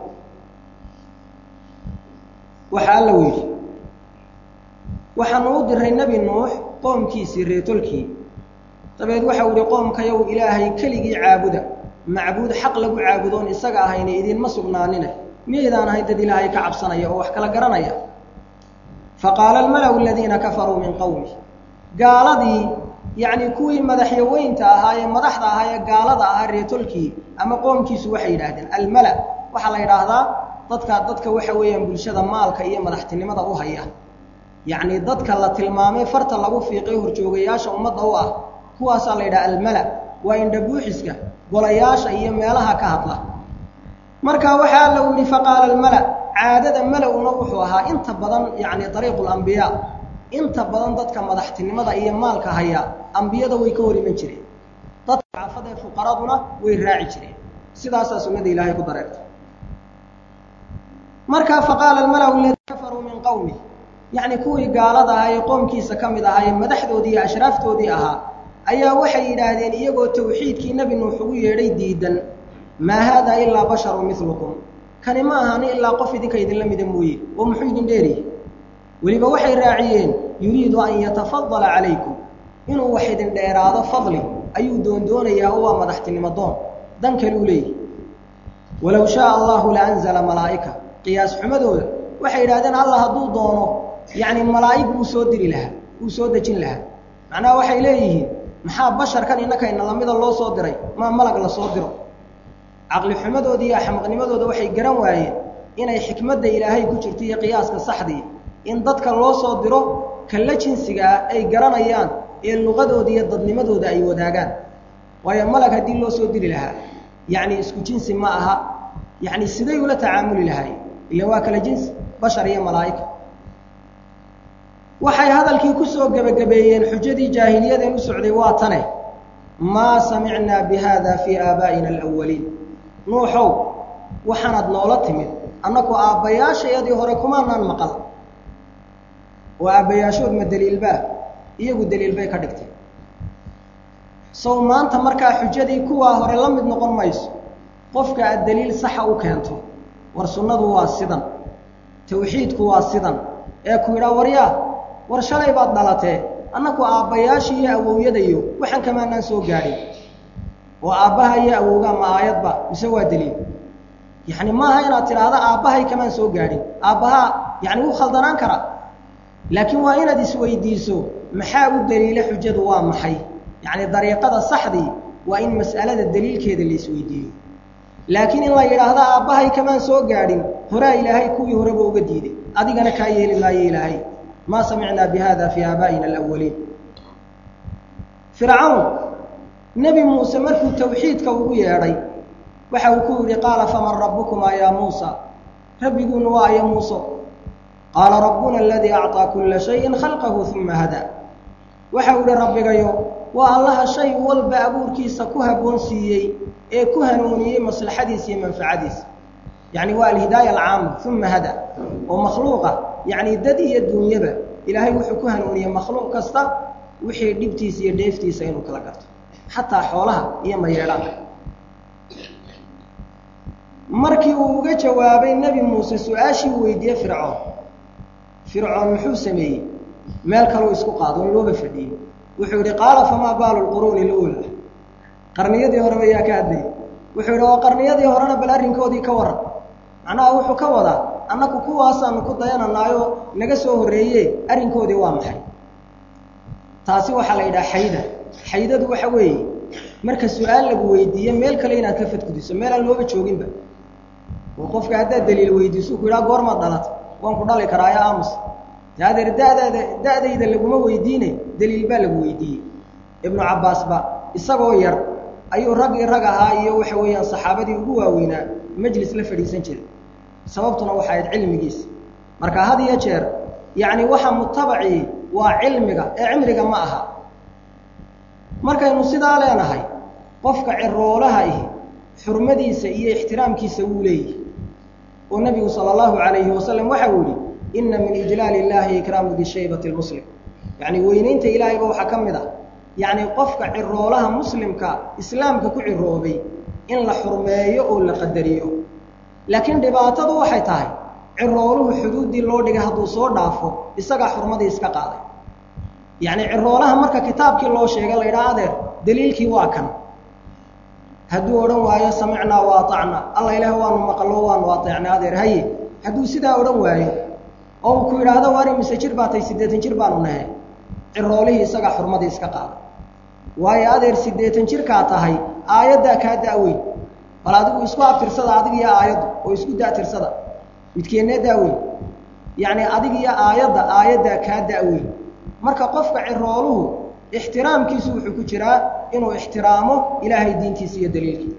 waxa alla u yidhi waxaanu u diray nebi nuux qoomkiisii reetolkii dabeed waxau yihi qoomkayow ilaahay keligii caabuda macbuud xaq lagu caabudoon isaga ahayna idinma sugnaanine miyaydaan ahay dad ilaahay ka cabsanaya oo wax kala garanaya faqaala almalau aladiina kafaruu min qowmi gaaladii yacni kuwii madaxyaweynta ahaa ee madaxda ahaa ee gaalada ahaa reetolkii ama qoomkiisu waxay yidhaahdeen almala waxaa la yidhaahdaa dadka dadka waxa weeyaan bulshada maalka iyo madaxtinimada u haya yacni dadka la tilmaamay farta lagu fiiqay horjoogayaasha ummadda u ah kuwaasaa la yidhaha almala waa indhabuuxiska golayaasha iyo meelaha ka hadla marka waxaa alla u yihi faqaala almala caadada mala-una wuxuu ahaa inta badan yacni dariiqu lambiyaa inta badan dadka madaxtinimada iyo maalka haya ambiyada way ka hor iman jireen dadka cafada ee fuqaraduna way raaci jireen sidaasaa sunnada ilaahay ku dareertay markaa faqaala almalau aladi kafaruu min qowmi yacni kuwii gaalada ahaa ee qoomkiisa ka mid ahaa ee madaxdoodii iyo ashraaftoodii ahaa ayaa waxay yidhaahdeen iyagoo tawxiidkii nebi nuux ugu yeedhay diidan maa haadaa ilaa basharun milukum kani ma ahani ilaa qof idinka idinla mida mooye oo muxuu idin dheeriye weliba waxay raaciyeen yuriidu an yatafadala calaykum inuu wax idin dheeraado fadli ayuu doondoonayaa oo waa madaxtinimo doon dan kaluu leeyahy walow shaaa allahu la anzala malaa'ika qiyaas xumadooda waxay yidhahdeen allah hadduu doono yacni malaa'ig wuu soo diri lahaa wuu soo dejin lahaa macnaha waxay leeyihiin maxaa basharkan innakayna lamida loo soo diray maa malag la soo diro caqli xumadooda iyo axmaqnimadooda waxay garan waayeen inay xikmadda ilaahay ku jirto iyo qiyaaska saxdii in dadka loo soo diro kalla jinsigaa ay garanayaan ee luqadooda iyo dadnimadooda ay wadaagaan waayo malag haddii loo soo diri lahaa yacni isku jinsi ma aha yacni siday ula tacaamuli lahay ila waa kala jinsi bashar iyo malaa'ika waxay hadalkii ku soo gebagabeeyeen xujadii jaahiliyadeen u socday waa tane maa samicnaa bi haada fii aabaa'ina alawaliin nuuxow waxaanaad noola timid annaku aabbayaashayadii hore kumaanaan maqal oo aabbayaashood ma deliilbaa iyagu deliil bay ka dhigtay sow maanta markaa xujadii kuwaa hore la mid noqon mayso qofka aad deliil saxa u keento war sunnadu waa sidan tawxiidku waa sidan ee ku yidhaa waryaa war shalay baad dhalatee annaku aabbayaashii iyo awowyadayo waxaan kamaanaan soo gaadhin oo aabbaha iyo awowgaa ma aayadba mise waa deliil yacni maaha inaad tidhaahda aabbahay kamaan soo gaadhin aabbahaa yacni wuu khaldanaan karaa laakiin waa inaad isweydiiso maxaa u deliila xujadu waa maxay yacni dariiqada saxdii waa in mas'alada deliilkeeda la isweydiiyo laakiin in la yidhaahdo aabbahay kamaan soo gaadhin horaa ilaahay kuwii horeba uga diiday adigana kaa yeeli maayo ilaahay maa samicnaa bi hada fii aabaa'ina alawaliin fircawn nebi muuse markuu tawxiidka ugu yeedhay waxa uu ku yidhi qaala faman rabbukumaa yaa muusa rabbiguuna waa aya muuso qaala rabbuna aladii acطaa kulla shayin khalqahu uma hadaa waxau idhi rabbigayo waa allaha shay walba abuurkiisa ku habboon siiyey ee ku hanuuniyey maslaxadiisa iyo manfacadiisa yacni waa alhidaaya alcaama uma hada oo makhluuqa yacni dad iyo duunyaba ilaahay wuxuu ku hanuuniyey makhluuq kasta wixii dhibtiisa iyo dheeftiisa inuu kala garto xataa xoolaha iyo mayeedhaanka markii uu uga jawaabay nebi muuse su-aashii uu weydiiyey fircoon fircoon muxuu sameeyey meel kaluu isku qaado in looba fadhiyey wuxuu yidhi qaala famaa baalu lquruuni luula qarniyadii horeba yaa ka hadlayay wuxuu yidhi oo qarniyadii horena bal arrinkoodii ka waran macnaha wuxuu ka wadaa annaku kuwaasaanu ku dayananaayo naga soo horreeye arrinkoodii waa maxay taasi waxaa la yidhaha xayda xaydadu waxa weeye marka su-aal lagu weydiiye meel kale inaad ka fadgudiso meel aan looba jooginba oo qofka haddaad daliil weydiiso ku yidhaha goormaad dhalata waan ku dhali karaayo aamus adeer dadaada da-dayda laguma weydiine daliil baa lagu weydiiyey ibnu cabbaasba isagoo yar ayuu raggii rag ahaa iyo waxa weeyaan saxaabadii ugu waaweynaa majlis la fadhiisan jiray sababtuna waxa ahayd cilmigiisa marka had iyo jeer yacni waxa mutabacii waa cilmiga ee cimriga ma aha markaynu sidaa leenahay qofka ciroolaha ihi xurmadiisa iyo ixtiraamkiisa wuu leeyihi oo nebigu sala allahu calayhi wasalam waxa uu yihi inna min ijlaali illaahi ikraamu dishaybati lmuslim yacni weynaynta ilaahayba waxaa ka mid ah yacni qofka ciroolaha muslimka islaamka ku ciroobay in la xurmeeyo oo la qadariyo laakiin dhibaatadu waxay tahay cirooluhu xuduuddii loo dhigay hadduu soo dhaafo isagaa xurmadii iska qaaday yacni ciroolaha marka kitaabkii loo sheegay la ydhaha adeer daliilkii waa kan hadduu odhan waayo samicnaa wa aacnaa alla ilaah waanu maqlo waanu ateecnay adeer haye hadduu sidaa odhan waayo oo uu ku yidhaahdo waari mise jir baa tay siddeetan jir baanu nahe ciroolihii isagaa xurmadii iska qaaday waayo adeer siddeetan jirkaa tahay aayaddaa kaa da'weyn bal adigu isku abtirsada adig iyo aayaddu oo isku da'tirsada midkeennee da'weyn yacni adig iyo aayadda aayaddaa kaa da'weyn marka qofka cirooluhu ixtiraamkiisu wuxuu ku jiraa inuu ixtiraamo ilaahay diintiisa iyo daliilkiisa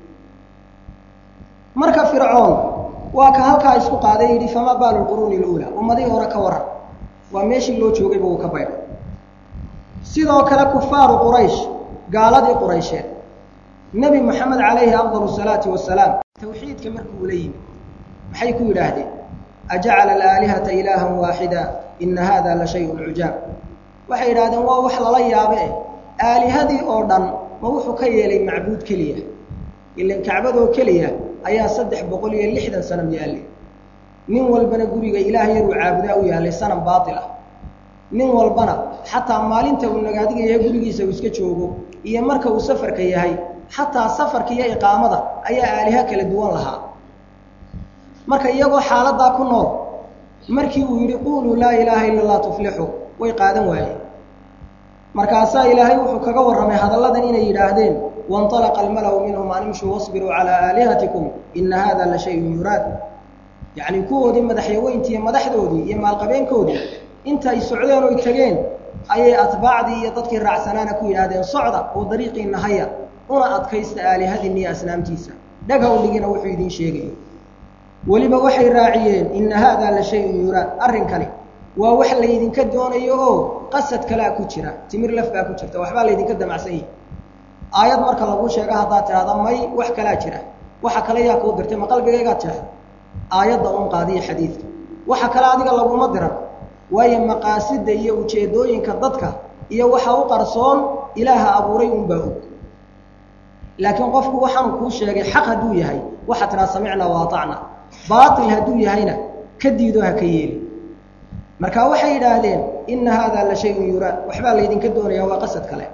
marka fircoon waa ka halkaa isku qaaday yidhi famaa baalu lquruuni luulaa ummadihii hore ka waran waa meeshii loo joogayba uu ka baydhay sidoo kale kufaaru quraysh gaaladii quraysheed nebi moxamed calayhi afdal salaati wasalaam tawxiidka markuu ula yimid maxay ku yidhaahdeen ajacala alaalihata ilaahan waaxida ina hada la shayun cujaab waxay yidhahdeen waa wax lala yaabe eh aalihadii oo dhan ma wuxuu ka yeelay macbuud keliya ilan kacbadoo keliya ayaa saddex boqol iyo lixdan sanam yaallay nin walbana guriga ilaah yaruu caabudaa u yaallay sanam baatil ah nin walbana xataa maalinta uu nagaadiga yahay gurigiisa uu iska joogo iyo marka uu safarka yahay xataa safarka iyo iqaamada ayaa aaliha kala duwan lahaa marka iyagoo xaaladaa ku nool markii uu yidhi quuluu laa ilaaha ila allah tuflixu way qaadan waayeen markaasaa ilaahay wuxuu kaga warramay hadalladan inay yidhaahdeen wainطalaqa almalau minhum an imshuu wasbiruu calaa aalihatikum ina hada la shayun yuraad yacnii kuwoodii madaxyaweyntii iyo madaxdoodii iyo maalqabeenkoodii inta ay socdeen oy tegeen ayay atbaacdii iyo dadkii raacsanaana ku yidhaahdeen socda oo dariiqiinna haya una adkaysta aalihadiinna iyo asnaamtiisa dhagha u dhigina wuxuu idiin sheegayo weliba waxay raaciyeen ina haada la shayun yuraad arrinkani waa wax laydinka doonayo oo qasad kalea ku jira timir laf baa ku jirta waxbaa laydinka damacsan yihi aayad marka laguu sheego haddaad tidhahda may wax kalaa jira waxa kale yaa kuu dirtay ma qalbigaygaad jeexda aayadda un qaadiya xadiidka waxa kale adiga laguma diran waayo maqaasida iyo ujeeddooyinka dadka iyo waxa u qarsoon ilaaha abuuray unbaa og laakiin qofku waxaanu kuu sheegay xaq hadduu yahay waxaa tidhaha samicna wa atacna baatil hadduu yahayna ka diido ha ka yeeli marka waxay yidhaahdeen ina haada la shayun yuraad waxbaa laydinka doonaya waa qasad kale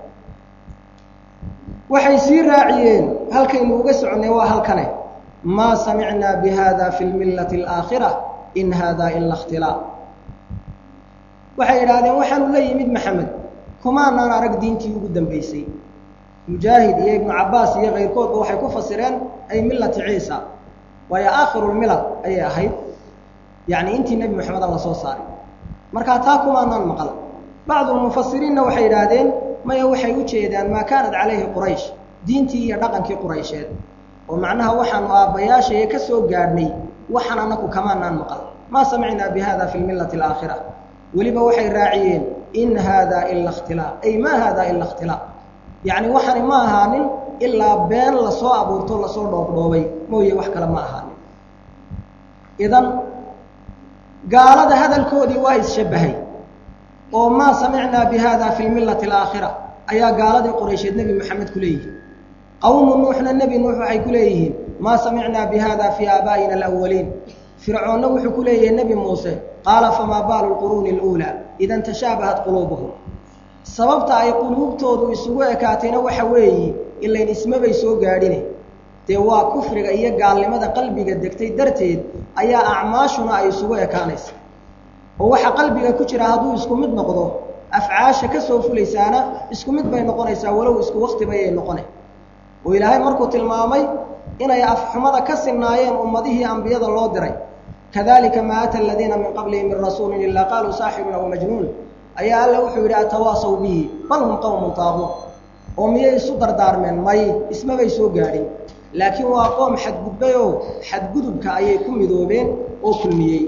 waxay sii raaciyeen halkaynu uga soconnay waa halkane maa samicnaa bi hada fi lmillati alaakhira in hada ila ikhtilaa waxay yidhaahdeen waxaanu la yimid maxamed kumaanaan arag diintii ugu dambaysay mujaahid iyo ibnu cabbaas iyo kayrkoodba waxay ku fasireen ay millati ciisa waayo aakhirulmilal ayay ahayd yacni intii nebi moxamed alla soo saaray markaa taa kumaanaan maqal bacdulmufasiriinna waxay yidhaahdeen maya waxay u jeedaan maa kaanat calayhi quraysh diintii iyo dhaqankii quraysheed oo macnaha waxaanu aabbayaashaya ka soo gaadhnay waxaan anaku kamaanaan maqal maa samicnaa bi hada fi lmillati alaakhira weliba waxay raaciyeen in haada ila ikhtilaa ay maa haada ila ikhtilaa yacni waxani ma ahaanin ilaa been lasoo abuurto lasoo dhoobdhoobay mooye wax kale ma ahaanin idan gaalada hadalkoodii waa isshabbahay oo maa samicnaa bi hada fi lmillati alaakhira ayaa gaaladii quraysheed nebi maxamed ku leeyihin qowmu nuuxna nebi nuux waxay ku leeyihiin maa samicnaa bi hada fii aabaa'ina alawaliin fircoonna wuxuu ku leeyahay nebi muuse qaala famaa baalu lquruuni aluulaa idan tashaabahat quluubuhum sababta ay quluubtoodu isugu ekaatayna waxa weeye ilayn ismabay soo gaadhine dee waa kufriga iyo gaalnimada qalbiga degtay darteed ayaa acmaashuna ay isugu ekaanaysa oo waxa qalbiga ku jira hadduu isku mid noqdo afcaasha ka soo fulaysaana isku mid bay noqonaysaa walow isku wakti bayay noqone oo ilaahay markuu tilmaamay inay afxumada ka sinnaayeen ummadihii ambiyada loo diray kadalika maa ata aladiina min qablihim min rasuulin ilaa qaaluu saaxirun aw majnuun ayaa alla wuxuu yidhi atawaasaw bihi bal hum qowmun taabuun oo miyay isu dardaarmeen may ismabay soo gaadhin laakiin waa qoom xadgudbay oo xadgudubka ayay ku midoobeen oo kulmiyey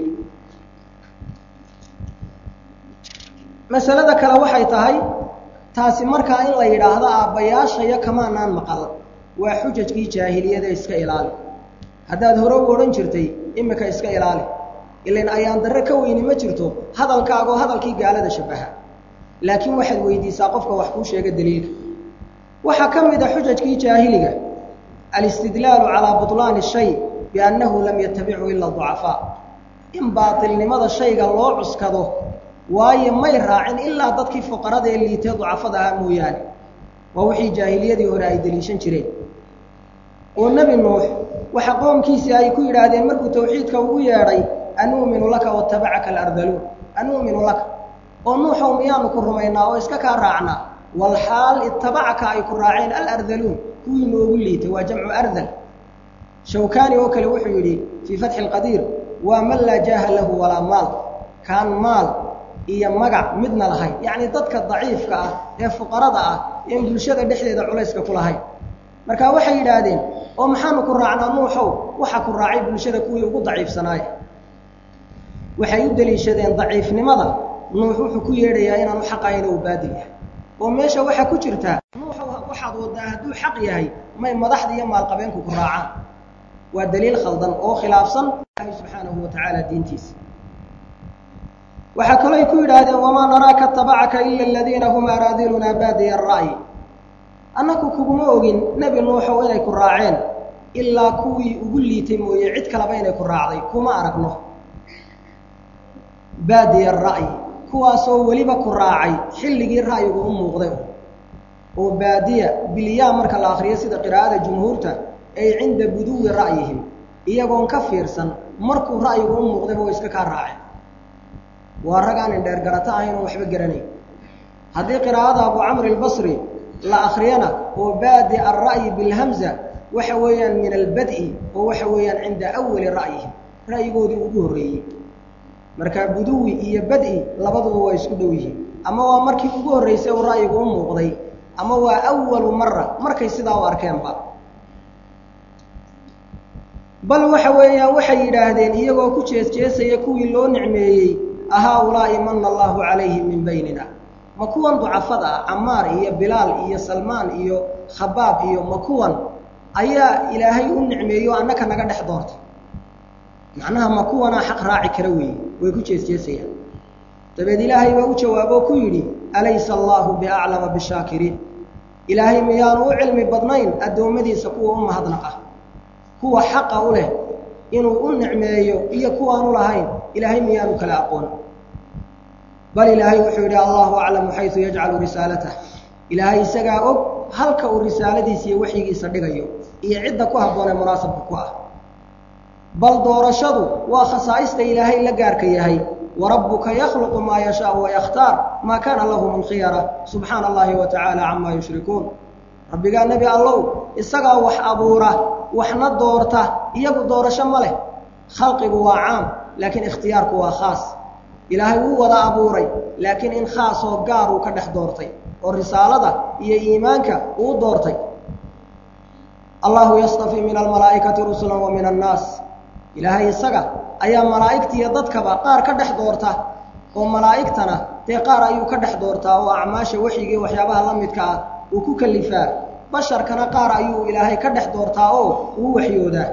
masalada kale waxay tahay taasi markaa in la yidhaahdo aabbayaashayo kamaanaan maqal waa xujajkii jaahiliyada iska ilaali haddaad hore u odhan jirtay imika iska ilaali ilain ayaan darre ka weyni ma jirto hadalkaagoo hadalkii gaalada shabbaha laakiin waxaad weydiisaa qofka wax kuu sheega daliilka waxaa ka mid a xujajkii jaahiliga alistidlaalu calaa butlaani shay biannahu lam yatabichu ila ducafaa in baatilnimada shayga loo cuskado waayo may raacin ilaa dadkii fuqarada ee liitee ducafada ahaa mooyaane waa wixii jaahiliyadii hore ay deliishan jireen oo nebi nuux waxa qoomkiisii ay ku yidhaahdeen markuu tawxiidka ugu yeedhay anuuminu laka watabacaka alardaluun anuuminu laka oo nuuxow miyaanu ku rumaynaa oo iska kaa raacnaa walxaal itabacaka ay ku raaceen alardaluun kuwii noogu liitay waa jamcu ardal shawkaani oo kale wuxuu yidhi fii fatxi lqadiir waa man laa jaaha lahu walaa maal kaan maal iyo magac midna lahayn yacni dadka daciifka ah ee fuqarada ah een bulshada dhexdeeda culayska ku lahayn marka waxay yidhaahdeen oo maxaanu ku raacnaa nuuxow waxa ku raacay bulshada kuwii ugu daciifsanaay waxay u deliishadeen daciifnimada nuux wuxuu ku yeedhayaa inaanu xaqayna uu baadil yahay oo meesha waxaa ku jirtaa nuuxow waxaad waddaa hadduu xaq yahay may madaxda iyo maalqabeenku ku raacaan waa daliil khaldan oo khilaafsan ilaahi subxaanahu wa tacaala diintiisa waxaa kalooy ku yidhaahdeen wamaa naraaka tabacaka ila aladiina hum araadilunaa baadiya ara'yi annaku kuguma ogin nebi nuuxow inay ku raaceen ilaa kuwii ugu liitay mooye cid kaleba inay ku raacday kuma aragno baadiya ara'yi kuwaasoo weliba ku raacay xilligii ra'yigu u muuqday oo baadiya bilyaa marka la akhriyo sida qiraa'ada jumhuurta ay cinda buduwi ra'yihim iyagoon ka fiirsan markuu ra'yigu u muuqdayba way iska kaa raaceen waa rag aan indheer garato ahayn oon waxba garanayn haddii qiraa'ada abu camr albasri la akhriyana oo baadi alra'yi bilhamza waxa weeyaan min albad'i oo waxa weeyaan cinda awali ra'yihim ra'yigoodii ugu horreeyey marka buduwi iyo bad'i labaduba waa isku dhow yihiin ama waa markii ugu horraysay oo ra'yigu u muuqday ama waa awalu mara markay sidaa u arkeenba bal waxa weeyaan waxay yidhaahdeen iyagoo ku jeesjeesaya kuwii loo nicmeeyey ahaa-ulaa'i mana allaahu calayhim min baynina ma kuwan ducafada ah camaar iyo bilaal iyo salmaan iyo khabaab iyo ma kuwan ayaa ilaahay u nicmeeyo annaka naga dhex doortay macnaha ma kuwanaa xaq raaci kara weeye way ku jeesjeesayaan dabeed ilaahay baa u jawaaboo ku yidhi alaysa allaahu biaclama bishaakiriin ilaahay miyaanu u cilmi badnayn addoommadiisa kuwa u mahadnaqa kuwa xaqa u leh inuu u nicmeeyo iyo kuwaanu lahayn ilaahay miyaanu kala aqoon bal ilaahay wuxuu yidhi allahu aclamu xaysu yajcalu risaalatah ilaahay isagaa og halka uu risaaladiisa iyo waxyigiisa dhigayo iyo cidda ku habboon ee munaasabka ku ah bal doorashadu waa khasaa'ista ilaahay la gaarka yahay warabbuka yakhluqu maa yashaau wayakhtaar maa kaana lahum alkhiyara subxaana allahi wa tacaala camaa yushrikuun rabbigaa nebi allow isagaa wax abuura waxna doorta iyagu doorasho ma leh khalqigu waa caam laakiin ikhtiyaarku waa khaas ilaahay wuu wada abuuray laakiin in khaasoo gaar uu ka dhex doortay oo risaalada iyo iimaanka uu doortay allahu yastafii min almalaa'ikati rusula wa min annaas ilaahay isaga ayaa malaa'igta iyo dadkaba qaar ka dhex doorta oo malaa'igtana dee qaar ayuu ka dhex doortaa oo acmaasha waxyigii waxyaabaha la midka ah uu ku kalifaa basharkana qaar ayuu ilaahay ka dhex doortaa oo uu waxyoodaa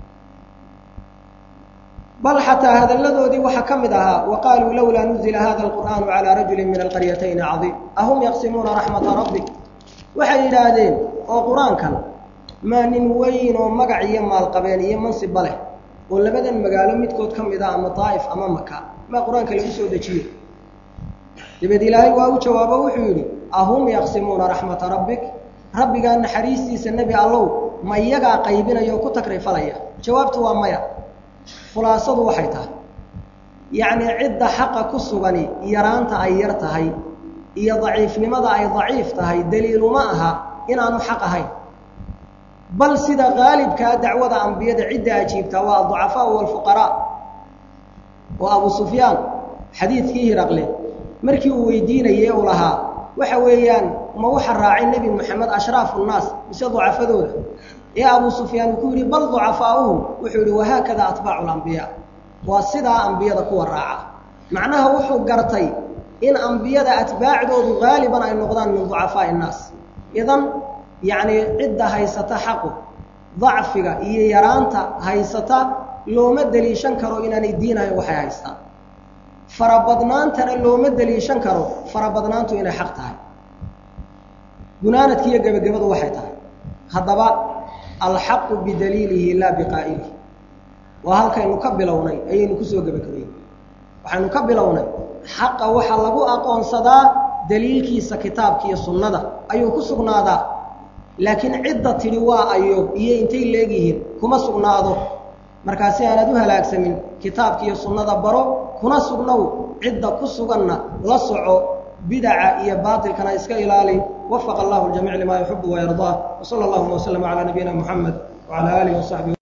bal xataa hadalladoodii waxaa ka mid ahaa wa qaaluu lowlaa nuzila hada alqur'aanu calaa rajulin min alqaryatayni cadiim ahum yaqsimuuna raxmata rabbik waxay yidhaahdeen oo qur-aankan maa nin weyn oo magac iyo maalqabeen iyo mansibba leh oo labadan magaalo midkood ka mid ah ama daa'if ama maka maa qur-aanka lagu soo dejiye dabeed ilaahay waa u jawaabo wuxuu yidhi ahum yaqsimuuna raxmata rabbik rabbigaa naxariistiisa nebi allow ma iyagaa qaybinaya oo ku takrifalaya jawaabtu waa maya khulaasadu waxay tahay yacnii cidda xaqa ku sugani yaraanta ay yar tahay iyo daciifnimada ay daciif tahay daliiluma aha inaanu xaq ahayn bal sida qaalibkaa dacwada ambiyada cidda ajiibtaa waa aducafaau walfuqaraa oo abu sufyaan xadiidkii hiraqle markii uu weydiinayey uu lahaa waxa weeyaan ma waxa raacay nebi moxamed ashraafu nnaas mise ducafadooda ee abu sufyaan uu ku yidhi bal ducafaa'uhum wuxuu yidhi wahaakada atbaacu lambiyaa waa sidaa ambiyada kuwa raaca macnaha wuxuu gartay in ambiyada atbaacdoodu haaliban ay noqdaan min ducafaa'i innaas idan yacnii cidda haysata xaqu dacfiga iyo yaraanta haysata looma deliishan karo inaanay diinahayn waxay haystaan farabadnaantana looma deliishan karo farabadnaantu inay xaq tahay gunaanadki iyo gebagabadu waxay tahay haddaba alxaqu bidaliilihi laa biqaa'ilihi waa halkaynu ka bilownay ayaynu kusoo gebagabayey waxaynu ka bilownay xaqa waxaa lagu aqoonsadaa daliilkiisa kitaabka iyo sunnada ayuu ku sugnaadaa laakiin cidda tidhi waa ayo iyo intay leegyihiin kuma sugnaado markaasi aanaad u halaagsamin kitaabka iyo sunnada baro kuna sugnow cidda ku suganna la soco bidaca iyo baatilkana iska ilaali wafaqa allahu ljamiic limaa yuxibu wayardaa wsala allahuma waslama calaa nabiyina muxamed wacala aalihi wasaxbihi